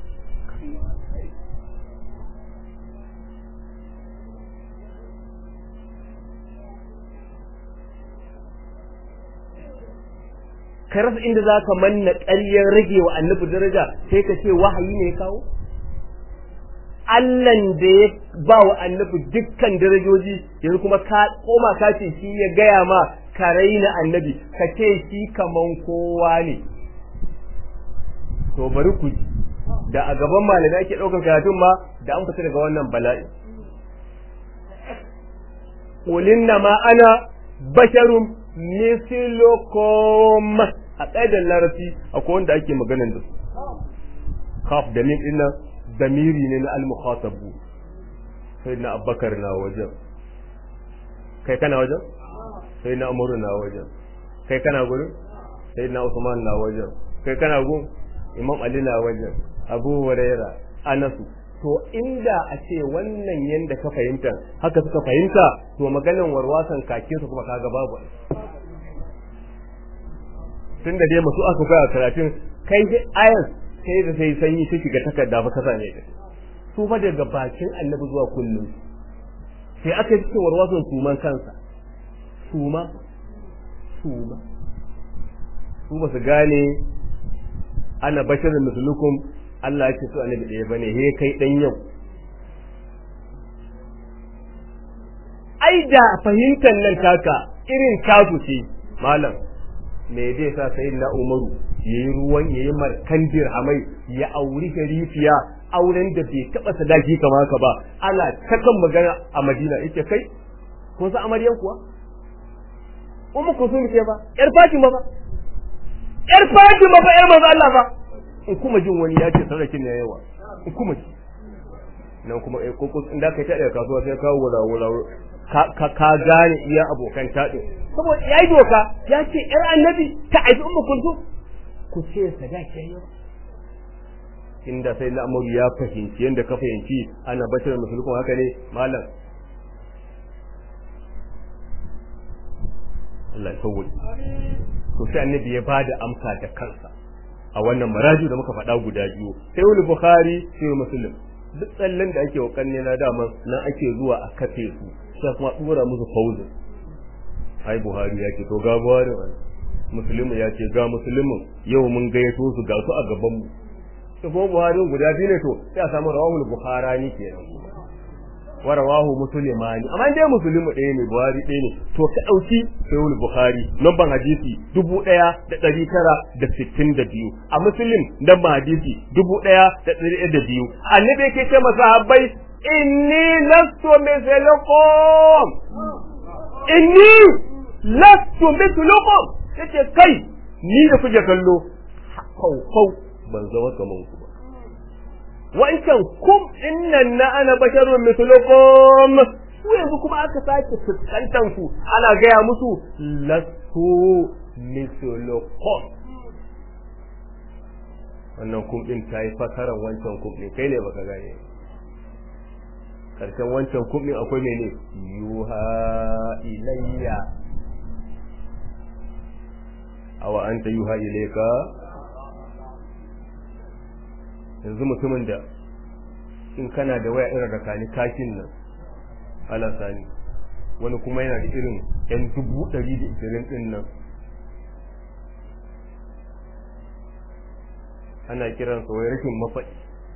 ka rasa inda za ka manna ƙaryar rage wa annabi daraja sai ka ce wahayi ne ya kawo Allahn da ya ba wa annabi dukkan darajoji yanzu kuma ka koma ka ce shi ya gaya ma ka raina annabi ka ce shi kaman kowa ne to bari ku ji da a gaban malamai ake ɗaukar karatun ma da an fita daga wannan bala'i qul ma ana basharun mislukum a ƙa'idar larabci akwai wanda ake maganan da su kaf da min dinnan damiri ne na al-mukhatabu sai na abbakar na wajen kai kana wajen sai na umaru na wajen kai kana gurin sai na usman na wajen kai kana gun imam ali na wajen abu huraira anasu to inda a ce wannan yanda ka fahimta haka suka fahimta to maganan warwasan kakin su kuma kaga babu tun da dai masu aka kai a karatun kai ayas sai da sai sanyi ta shiga takarda fa kasa ne su fa daga bakin annabi zuwa kullum sai aka yi cewar wasan suman kansa suma suma su ba su gane ana basharin musulukum Allah ya ce su annabi ɗaya bane he kai dan yau ai da fahimtar nan taka irin tasu ce malam me zai sa sai na umaru yayi ruwan yayi markan dirhamai ya auri sharifiya auren da bai taba sadaki kama haka ba ana ta kan magana a Madina yake kai ko sa amaryan kuwa ummu kusum ce ba yar Fatima ba yar Fatima ba yar manzo Allah ba in kuma jin wani ya ce sarakin ne yawa in kuma ji nan kuma eh ko in da kai ta daga kasuwa sai kawo wura wura ka ka gane iya abokan taɗin saboda yayi doka ya ce yar annabi ta aibi ummu kulsum ku ce sadaki yawa inda sai al'amuru ya fahimci yadda ka fahimci ana bashar musulkun haka ne malam Allah ya sauwa to sai annabi ya bada amsa da kansa a wannan maraju da muka faɗa guda biyu sai wani bukhari sai muslim duk tsallen da ake wa kanne na dama nan ake zuwa a kafe su sai kuma dora musu fauzin ai buhari ya ce to ga buhari musulmi ya ce ga musulmin yau mun gayyato su ga su a gaban mu to ko buhari guda biyu ne to sai a samu rawahul bukhari kenan wa rawahu muslimani amma dai musulmi ɗaya ne buhari ɗaya ne to ka ɗauki sahihul bukhari lamban hadisi dubu ɗaya da ɗari tara da sittin da biyu a muslim lamban hadisi dubu ɗaya da ɗari ɗaya da biyu annabi yake ce masahabbai inni lastu mithlukum inni lastu mithlukum yace kai ni da kuke kallo kau kau ban zama kaman ku ba wancan kum innan na ana basharun mislukum su yanzu kuma aka sake fuskantar ku ana gaya musu lasu mislukum wannan kum din ta yi fasaran wancan kum din kai ne baka gane karshen wancan kum din akwai mene yuha ilayya awa anta yuha ilayka yanzu mutumin da in kana da waya irin rakani kakin nan ala sani wani kuma yana da irin yan dubu ɗari da ishirin ɗin nan ana kiran sa wai rashin mafaɗi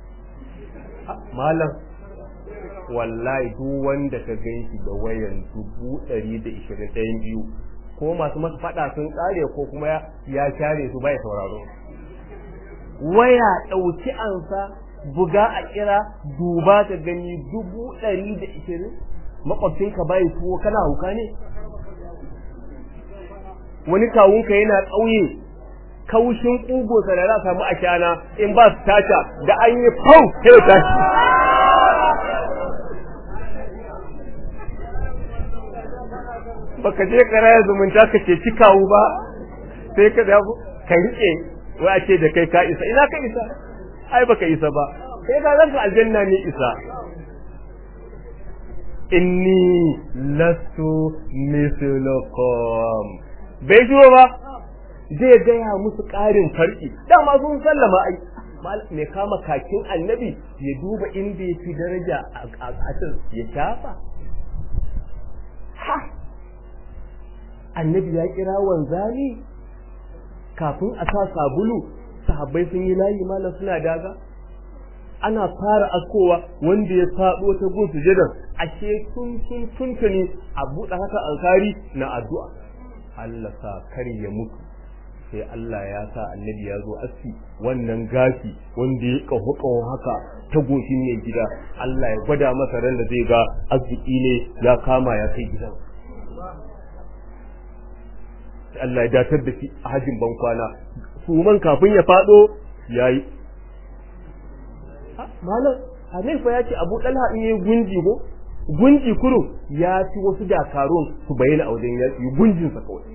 malam wallahi duk wanda ka gan shi da wayan dubu ɗari da ishirin ɗayan biyu ko masu masa faɗa sun ƙare ko kuma ya share su bai sauraro waya ɗauki ansa buga a kira duba ka gani dubu ɗari da ishirin makwabcinka bai tuwo kana hauka ne wani kawunka yana ƙauye kaushin ƙugunsa da za a samu a shana in ba su tata da an yi fau sai ya tashi baka je karaya zumunta ka ce ci kawu ba sai ka ka riƙe wai a ce da kai ka isa ina ka isa ai baka isa ba kai ka zanka aljanna ne isa inni lastu mislukum bai shigo ba zai gaya musu ƙarin farki dama sun sallama ai mai kama kakin annabi ya duba inda ya fi daraja a ƙasar ya shafa ha annabi ya kira wanzani kafin a sa sabulu sahabbai sun yi layi malam suna daga ana fara askowa wanda ya faɗo ta gun sujadan ashe tun tun tuntuni a buɗe haka alkari na addu'a Allah sa kar ya mutu sai Allah ya sa annabi ya zo aski wannan gashi wanda ya kaho kaho haka ta goshi ne gida Allah ya gwada masa ran da zai ga arziki ne ya kama ya kai gidan Allah ya datar da shi a hajjin ban kwana suman kafin ya fado yayi malam Hanifa ya ce Abu Talha in yayi gunji ko gunji kurum ya ci wasu dakarun su bayyana a wajen yaki gunjin sa kawai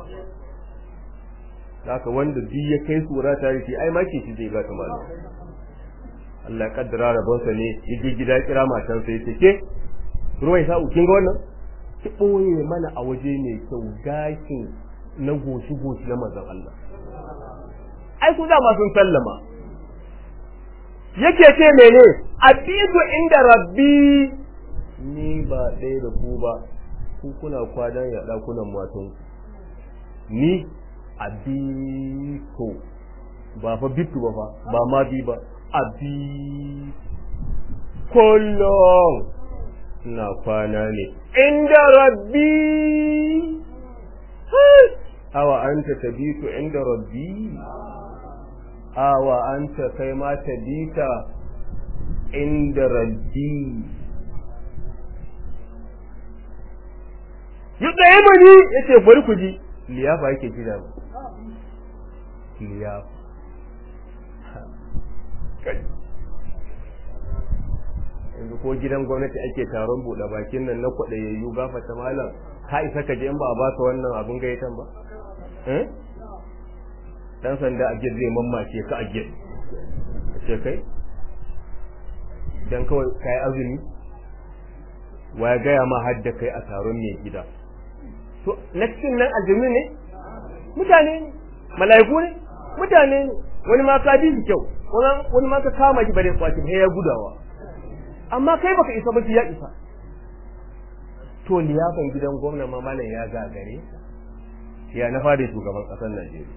haka wanda duk ya kai sura tare shi ai ma ke shi zai ga ta malam Allah ya kaddara rabonsa ne ya je gida kira matan sai ya ce ruwan sa'u kin ga wannan ki ɓoye mana a waje mai kyau gashin na goshi-goshi na manzon Allah. Ai su dama sun sallama. Yake ce mene abidu inda rabbi ni ba ɗaya da ku ba ku kuna kwanan ya ɗakunan matan ni abito ba fa bitu ba fa ba ma bi ba abi kullum na kwana ne inda rabbi awa anta tabitu inda rabbi awa anta kai ma tabita inda rabbi yi tsaye mani ya ce bari ku ji liyafa yake gida liyafa yanzu ko gidan gwamnati ake taron buɗe bakin nan na kwaɗayayyu gafata malam ka isa ka je in ba a baka wannan abin gayyatan ba dan sanda a zai mammace ka a gid ce kai dan kawai kai azumi waya gaya ma hadda kai a taron mai gida to cikin nan azumi ne mutane ne mala'iku ne mutane ne wani ma ka bi kyau wani ma ka kama shi bare kwaci ya gudawa amma kai baka isa ba ya isa to liyafan gidan gwamna ma malam ya gagare ya na fara shugaban kasar Najeriya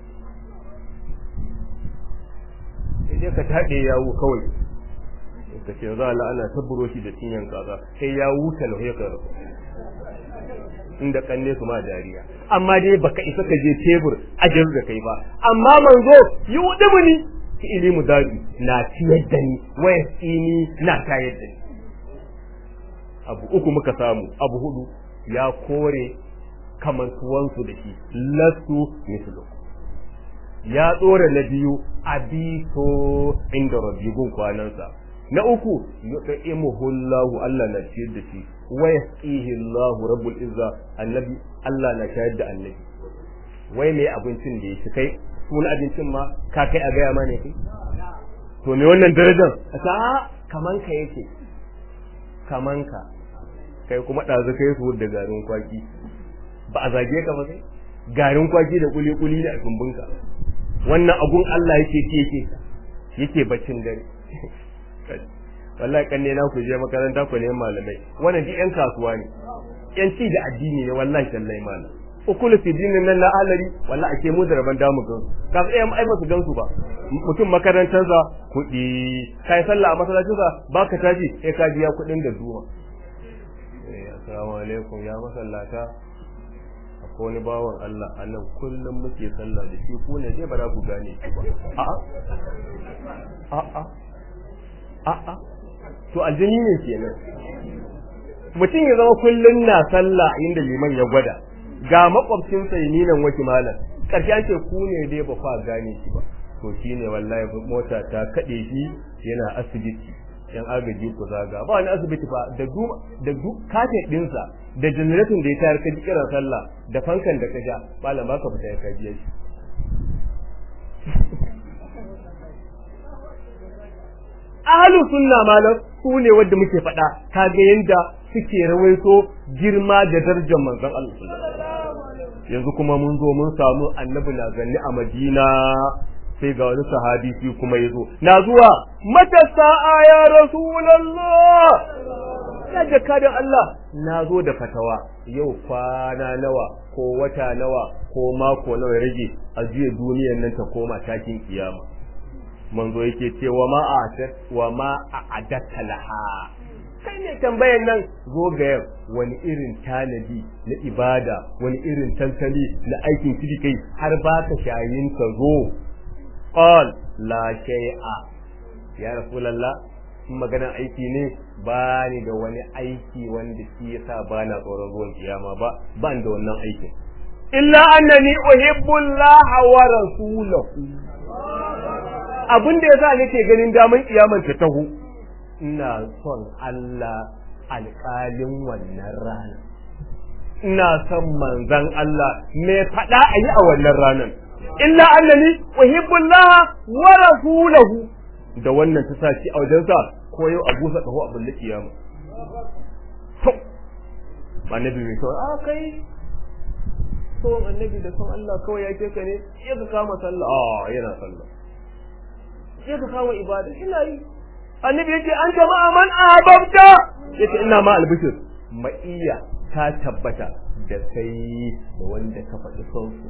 sai ka taɗe yawo kawai ka ce za Allah ana tabburo shi da cinyan kaza sai ya wuta lahu ya karo inda kanne su ma dariya amma dai baka isa ka je tebur ajin da kai ba amma manzo yi wudubu ni ki ilimu dabi na ciyar da ni waya tsini na tayar da ni abu uku muka samu abu hudu ya kore kamantuwansu da shi lasu mislu ya tsora na biyu abito inda rabbi gun kwanansa na uku yut'imuhu Allahu Allah na ciyar da shi wa yasqihi Allahu rabbul izza annabi Allah na shayar da annabi wai me abincin da yake kai sunan abincin ma ka kai a gaya ma ne kai to me wannan darajar a kaman ka yake kaman ka kai kuma ɗazu kai su da garin kwaki ba a zage ka ba kai garin kwaki da kuli kuli da tumbunka wannan agun Allah yake ce yake yake baccin dare wallahi kanne na ku je makaranta ku ne malamai wannan duk yan kasuwa ne yan ci da addini ne wallahi sallai malam ukulu fi dinin nan na alari wallahi ake mu da raban damu gan ka sai ai ba su gansu ba mutum makarantarsa kuɗi kai sallah a masallacinsa baka taji sai ka biya kuɗin da zuwa assalamu alaikum ya masallata akwai wani bawan Allah a nan kullum muke sallah da shi ko ne dai ba za ku gane shi ba a'a a'a a'a to aljini ne kenan mutum ya zama kullum na sallah inda liman ya gwada ga makwabcin sai ni nan waki malam karshe an ce ku ne dai ba fa gane shi ba to shine wallahi mota ta kade shi yana asibiti yan agaji ku zaga ba wani asibiti fa da du da du kate dinsa da generator da ya tayar ka kiran sallah da fankan da ka ja malam baka fita ya kaji shi ahlu sunna malam su ne wanda muke faɗa kaga yanda suke rawaito girma da darajar manzon Allah yanzu kuma mun zo mun samu annabi na ganni a Madina sai ga wani sahabi shi kuma yazo na zuwa mata sa'a ya rasulullah ya jakadan Allah na zo da fatawa yau kwana nawa ko wata nawa ko mako nawa rage a juya duniyar nan ta koma takin kiyama manzo yake cewa ma a wa ma a adatta laha kai ne tambayan nan zo ga yau wani irin tanadi na ibada wani irin tantali na aikin kidi kai har ba ka shayin ka zo qal la shay'a ya rasulullah in maganar aiki ne ba ni da wani aiki wanda shi yasa ba na tsoron ruwan kiyama ba ban da wannan aikin illa annani uhibbu Allah wa rasulahu abin da yasa nake ganin daman kiyaman ta taho ina son Allah alƙalin wannan rana ina son manzan Allah me faɗa a yi a wannan ranar illa annani uhibbu Allah wa rasulahu da wannan ta saci a wajensa ko yau a busa kaho a bulle kiyama to annabi mai kawai a kai son annabi da son Allah kawai ya ke ka ne ya ka kama sallah a yana sallah ya ka kama ibada ina yi annabi yace an jama'a man ahbabta yace ina ma albishir ma'iya ta tabbata da kai da wanda ka faɗi son su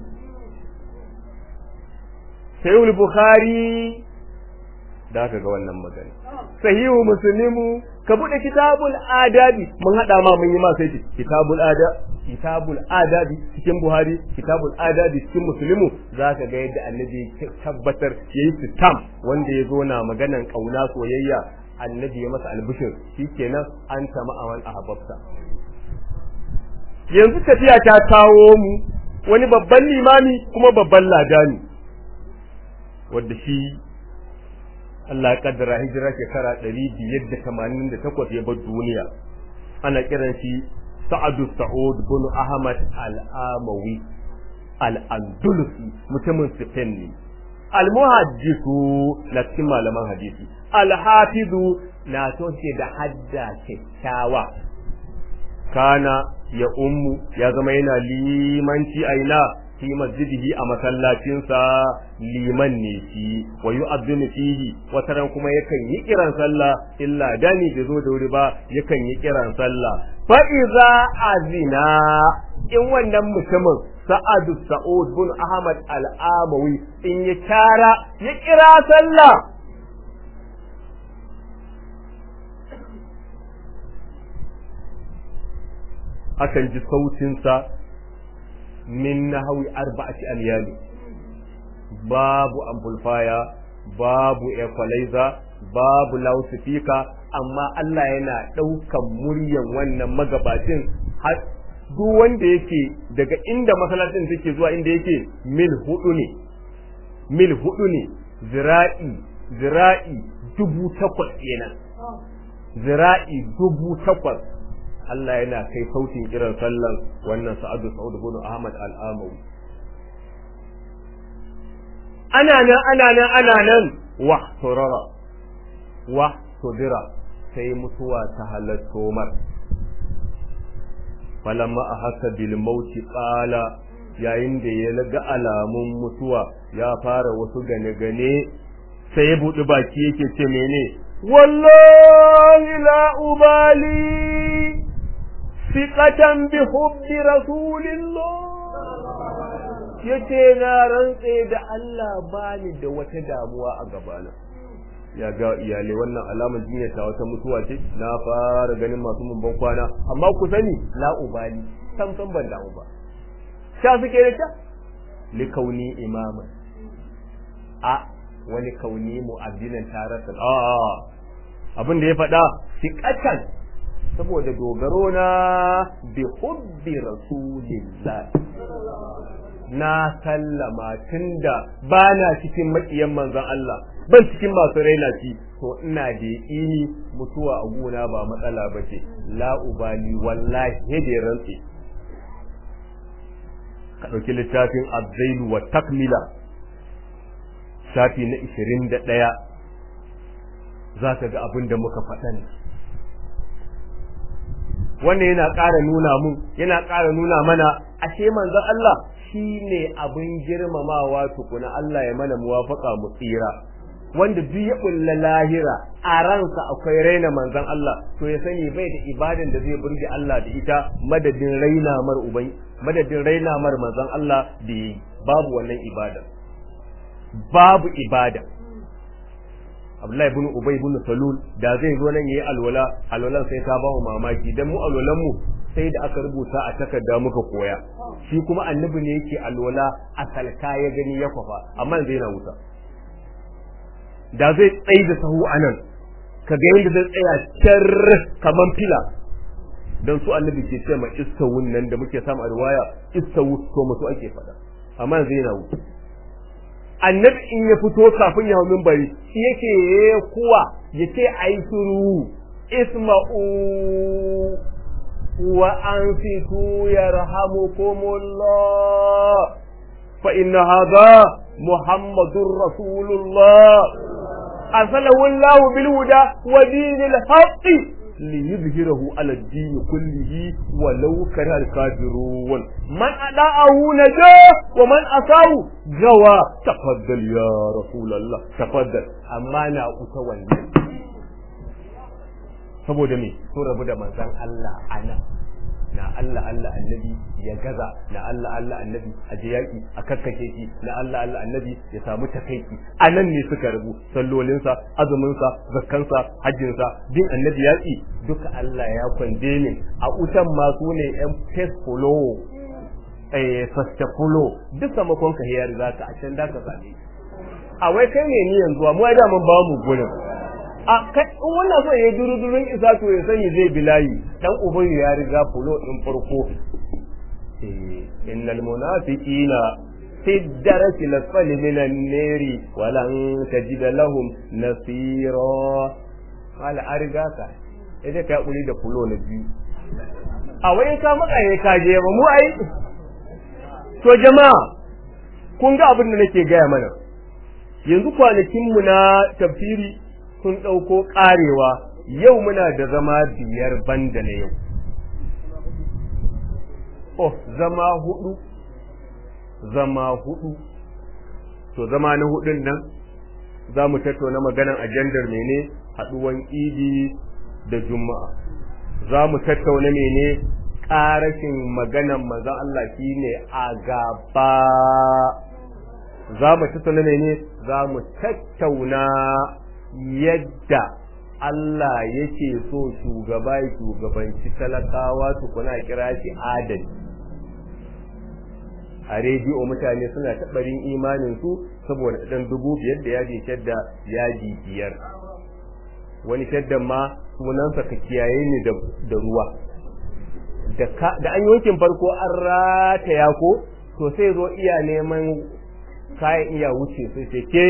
sayyid bukhari da aka ga wannan magana sahihu muslimu ka bude kitabul adabi mun hada ma mun yi ma sai kitabul ada kitabul adabi cikin buhari kitabul adabi cikin muslimu zaka ga yadda annabi ya tabbatar yayi sitam wanda ya zo na maganan kauna soyayya annabi ya masa albishir shikenan an tama awan ahbabta yanzu tafiya ta kawo mu wani babban limami kuma babban ladani wanda shi Allah ya kaddara hijira shekara ɗari biyar da tamanin da takwas ya bar duniya ana kiran shi Sa'adu Sa'ud bin Ahmad Al-Amawi Al-Andalusi mutumin Spain ne Al-Muhaddisu na cikin malaman hadisi Al-Hafizu na toshe da hadda kyakkyawa kana ya ummu ya zama yana limanci aina fi masjidihi a masallacinsa liman ne shi wa yu'adhdhinu fihi wataran kuma yakan yi kiran sallah illa dani bai zo da wuri ba yakan yi kiran sallah fa iza azina in wannan mutumin sa'adu sa'ud bin ahmad al-amawi in ya kara ya kira sallah akan ji sautinsa min nahawi arba'ati amyali babu amplifier babu equalizer babu loudspeaker amma Allah yana ɗaukan muryan wannan magabacin har duk wanda yake daga inda masallacin take zuwa inda yake mil hudu ne mil hudu ne zira'i zira'i dubu takwas kenan zira'i dubu takwas Allah yana kai sautin kiran sallan wannan Sa'adu Sa'ud bin Ahmad Al-Amawi ana nan ana nan ana nan wa turara wa tudira sai mutuwa ta halatto mar falamma ahassa bil mauti qala yayin da ya ga alamun mutuwa ya fara wasu gane gane sai ya buɗi baki yake ce mene wallahi la ubali fiqatan bi hubbi rasulillah yace na rantse da Allah bani da wata damuwa a gabana ya ga iyalai wannan alamar jinya ta wata mutuwa ce na fara ganin masu mun ban kwana amma ku sani la ubali sam sam ban damu ba sha suke da ta li kauni imaman a wani kauni mu'addinan tarasa a abin da ya faɗa fiqatan saboda dogaro na bi hubbi rasulillah na sallama tunda ba na cikin maƙiyan manzon Allah ban cikin masu raina shi to ina da yaƙini mutuwa a gona ba matsala ba ce la ubali wallahi da rantsi ka ɗauki littafin abzailu wa takmila shafi na ishirin da ɗaya za ka ga abin da muka faɗan wannan yana ƙara nuna mun yana ƙara nuna mana ashe manzon Allah shi ne abin girmamawa tukuna Allah ya mana muwafaka mu tsira wanda duk ya kulla lahira a ransa akwai raina manzon Allah to ya sani bai da ibadan da zai burge Allah da ita madadin raina mar uban madadin raina mar manzon Allah da yi babu wannan ibada babu ibada Abdullahi ibn Ubay ibn Salul da zai zo nan yayi alwala alwalan sai ta ba mu mamaki dan mu alwalan mu sai da aka rubuta a takarda muka koya shi kuma annabi ne yake alwala a salka ya gani ya kwafa amma zai na wuta da zai tsaye da sahu anan ka ga yadda zai tsaya car kaman fila dan su annabi ke ce ma istawun nan da muke samu a riwaya istawu to musu ake faɗa amma yanzu yana wuce annabi in ya fito kafin ya hau minbari shi yake kuwa yake ai suru isma'u wa anfitu yarhamukumullah fa inna hadha muhammadur rasulullah arsalahu Allah bil huda wa dinil haqqi ليظهره على الدين كله ولو كره الكافرون من أداءه نجا ومن أساه جوا تفضل يا رسول الله تفضل أما أنا أتولى saboda me sun rabu da manzon Allah ana na Allah Allah annabi ya gaza na Allah Allah annabi a je yaki a kakkake shi na Allah Allah annabi ya samu takaiki anan ne suka rabu sallolinsa azuminsa zakkansa hajjinsa bin annabi yaki duka Allah ya kwande ne a utan ma su ne yan face follow eh fasta follow duk samakon ka ya riga ka a can da ka same a wai kai ne ni yanzu mu ai da mun ba mu gurin a kai in wannan so ya duru durun isa to ya sani zai bilayi dan uban ya riga fulo din farko eh innal munafiqina fi darasi lasfali minan nari walan tajid lahum nasira qala arga ka idan ka kuri da fulo na biyu a wai ka matsaye ka je ba mu ai to jama'a kun ga abin da nake gaya mana yanzu kwanakin mu na tafsiri sun ɗauko ƙarewa yau muna da zama biyar banda na yau. Oh, zama hudu, zama hudu, to zama na hudun nan za mu tattauna maganan ajandar mene haɗuwan idi da juma'a. Za mu tattauna mene ƙarashin maganan manzan Allah shi ne a gaba. Za mu tattauna mene za mu tattauna yadda Allah yake so shugaba ya shugabanci talakawa tukuna kira shi adali a rediyo mutane suna taɓarin imanin su saboda ɗan dubu biyar da yaji shadda yaji biyar wani shaddan ma sunansa ka kiyaye ni da ruwa da an yankin farko an rataya ko to sai zo iya neman kayan iya wuce sai ce ke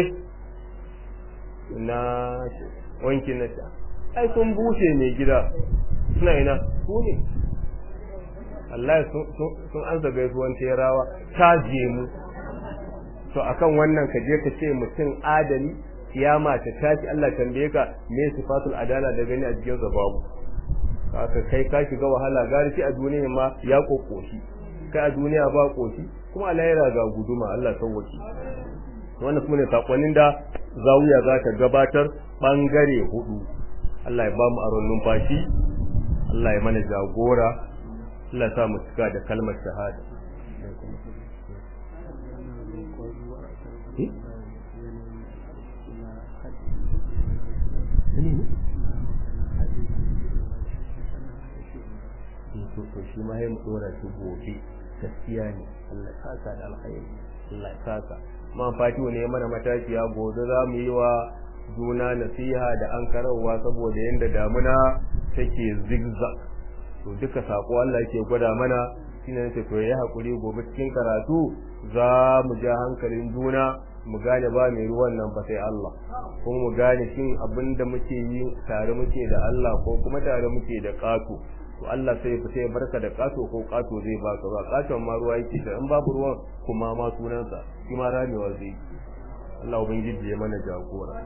na wanki na ta ai sun bushe mai gida suna ina su ne Allah sun ansa gaisuwan terawa ta je mu to akan wannan ka je ka ce mutum adali kiyama ta tashi Allah tambaye ka me sifatul adala da gani a cikin babu haka kai ka shiga wahala gari shi a duniya ma ya kokoshi kai a duniya ba koshi kuma Allah ya ga guduma Allah sauwaki wannan kuma ne sakonnin da zawiya za ta gabatar bangare hudu Allah ya ba mu aron numfashi Allah ya mana jagora Allah ya sa mu cika da kalmar shahada to shi ma ya mu dora shi gobe gaskiya ne Allah ya saka da alkhairi Allah ya saka man fatihu ne mana matashiya gobe za mu yi wa juna nasiha da an karawa saboda yadda damuna take zigzag to duka sako Allah yake gwada mana shine nace to yayi hakuri gobe cikin karatu za mu ja hankalin juna mu gane ba mai ruwan nan ba sai Allah kuma mu gane shin abinda muke yi tare muke da Allah ko kuma tare muke da kato to Allah sai fita ya barka da kato ko kato zai baka ba katon ma ruwa yake da in babu ruwan kuma ma sunansa shi ma ramewa zai Allah ubangiji ya mana jagora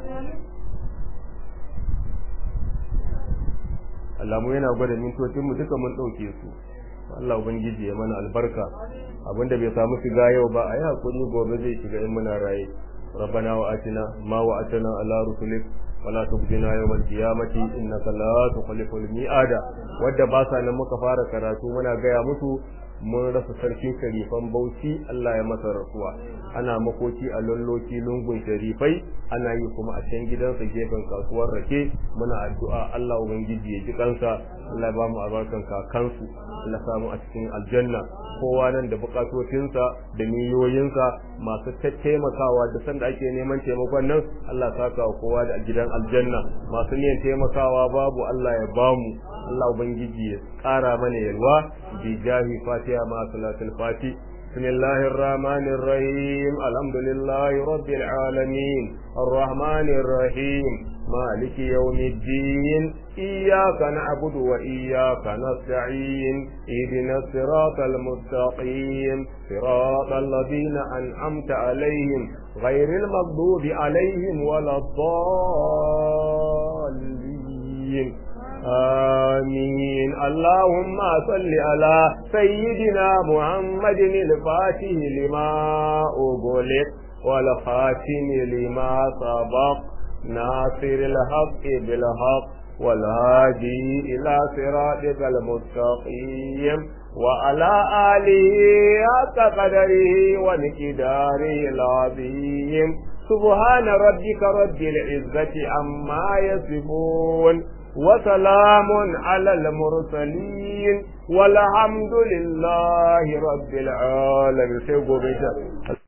Allah mu yana gwada mintocin mu duka mun dauke su Allah ubangiji ya mana albarka abinda bai samu shiga yau ba a yi hakuri gobe zai shiga in muna raye ربنا وآتنا ما وعدتنا على رسلك ولا تخزنا يوم القيامة إنك لا تخلف الميعاد wadda ba sa nan muka fara karatu muna gaya musu mun rasa sarkin sharifan bauchi Allah ya masa rasuwa ana makoki a lalloki lungun sharifai ana yi kuma a can gidansa gefen kasuwar rake muna addu'a Allah ubangiji ya ji kansa Allah ya ba mu albarkan kakansu Allah samu a cikin aljanna kowa nan da bukatocinsa da niyoyinsa masu taimakawa da sanda ake neman taimakon nan Allah saka wa kowa da gidan aljanna masu niyan taimakawa babu Allah ya bamu Allah ubangiji ya ƙara mana yalwa bi jahi fatiha ma salatul fati بسم الله الرحمن الرحيم الحمد لله رب العالمين الرحمن الرحيم مالك يوم الدين إياك نعبد وإياك نستعين اهدنا الصراط المستقيم صراط الذين أنعمت عليهم غير المغضوب عليهم ولا الضالين آمين اللهم صل على سيدنا محمد الفاتح لما أغلق والخاتم لما سبق ناصر الحق بالحق والهادي إلى صراطك المستقيم وعلى آله حق قدره ومقداره العظيم سبحان ربك رب العزة عما يصفون وسلام على المرسلين والحمد لله رب العالمين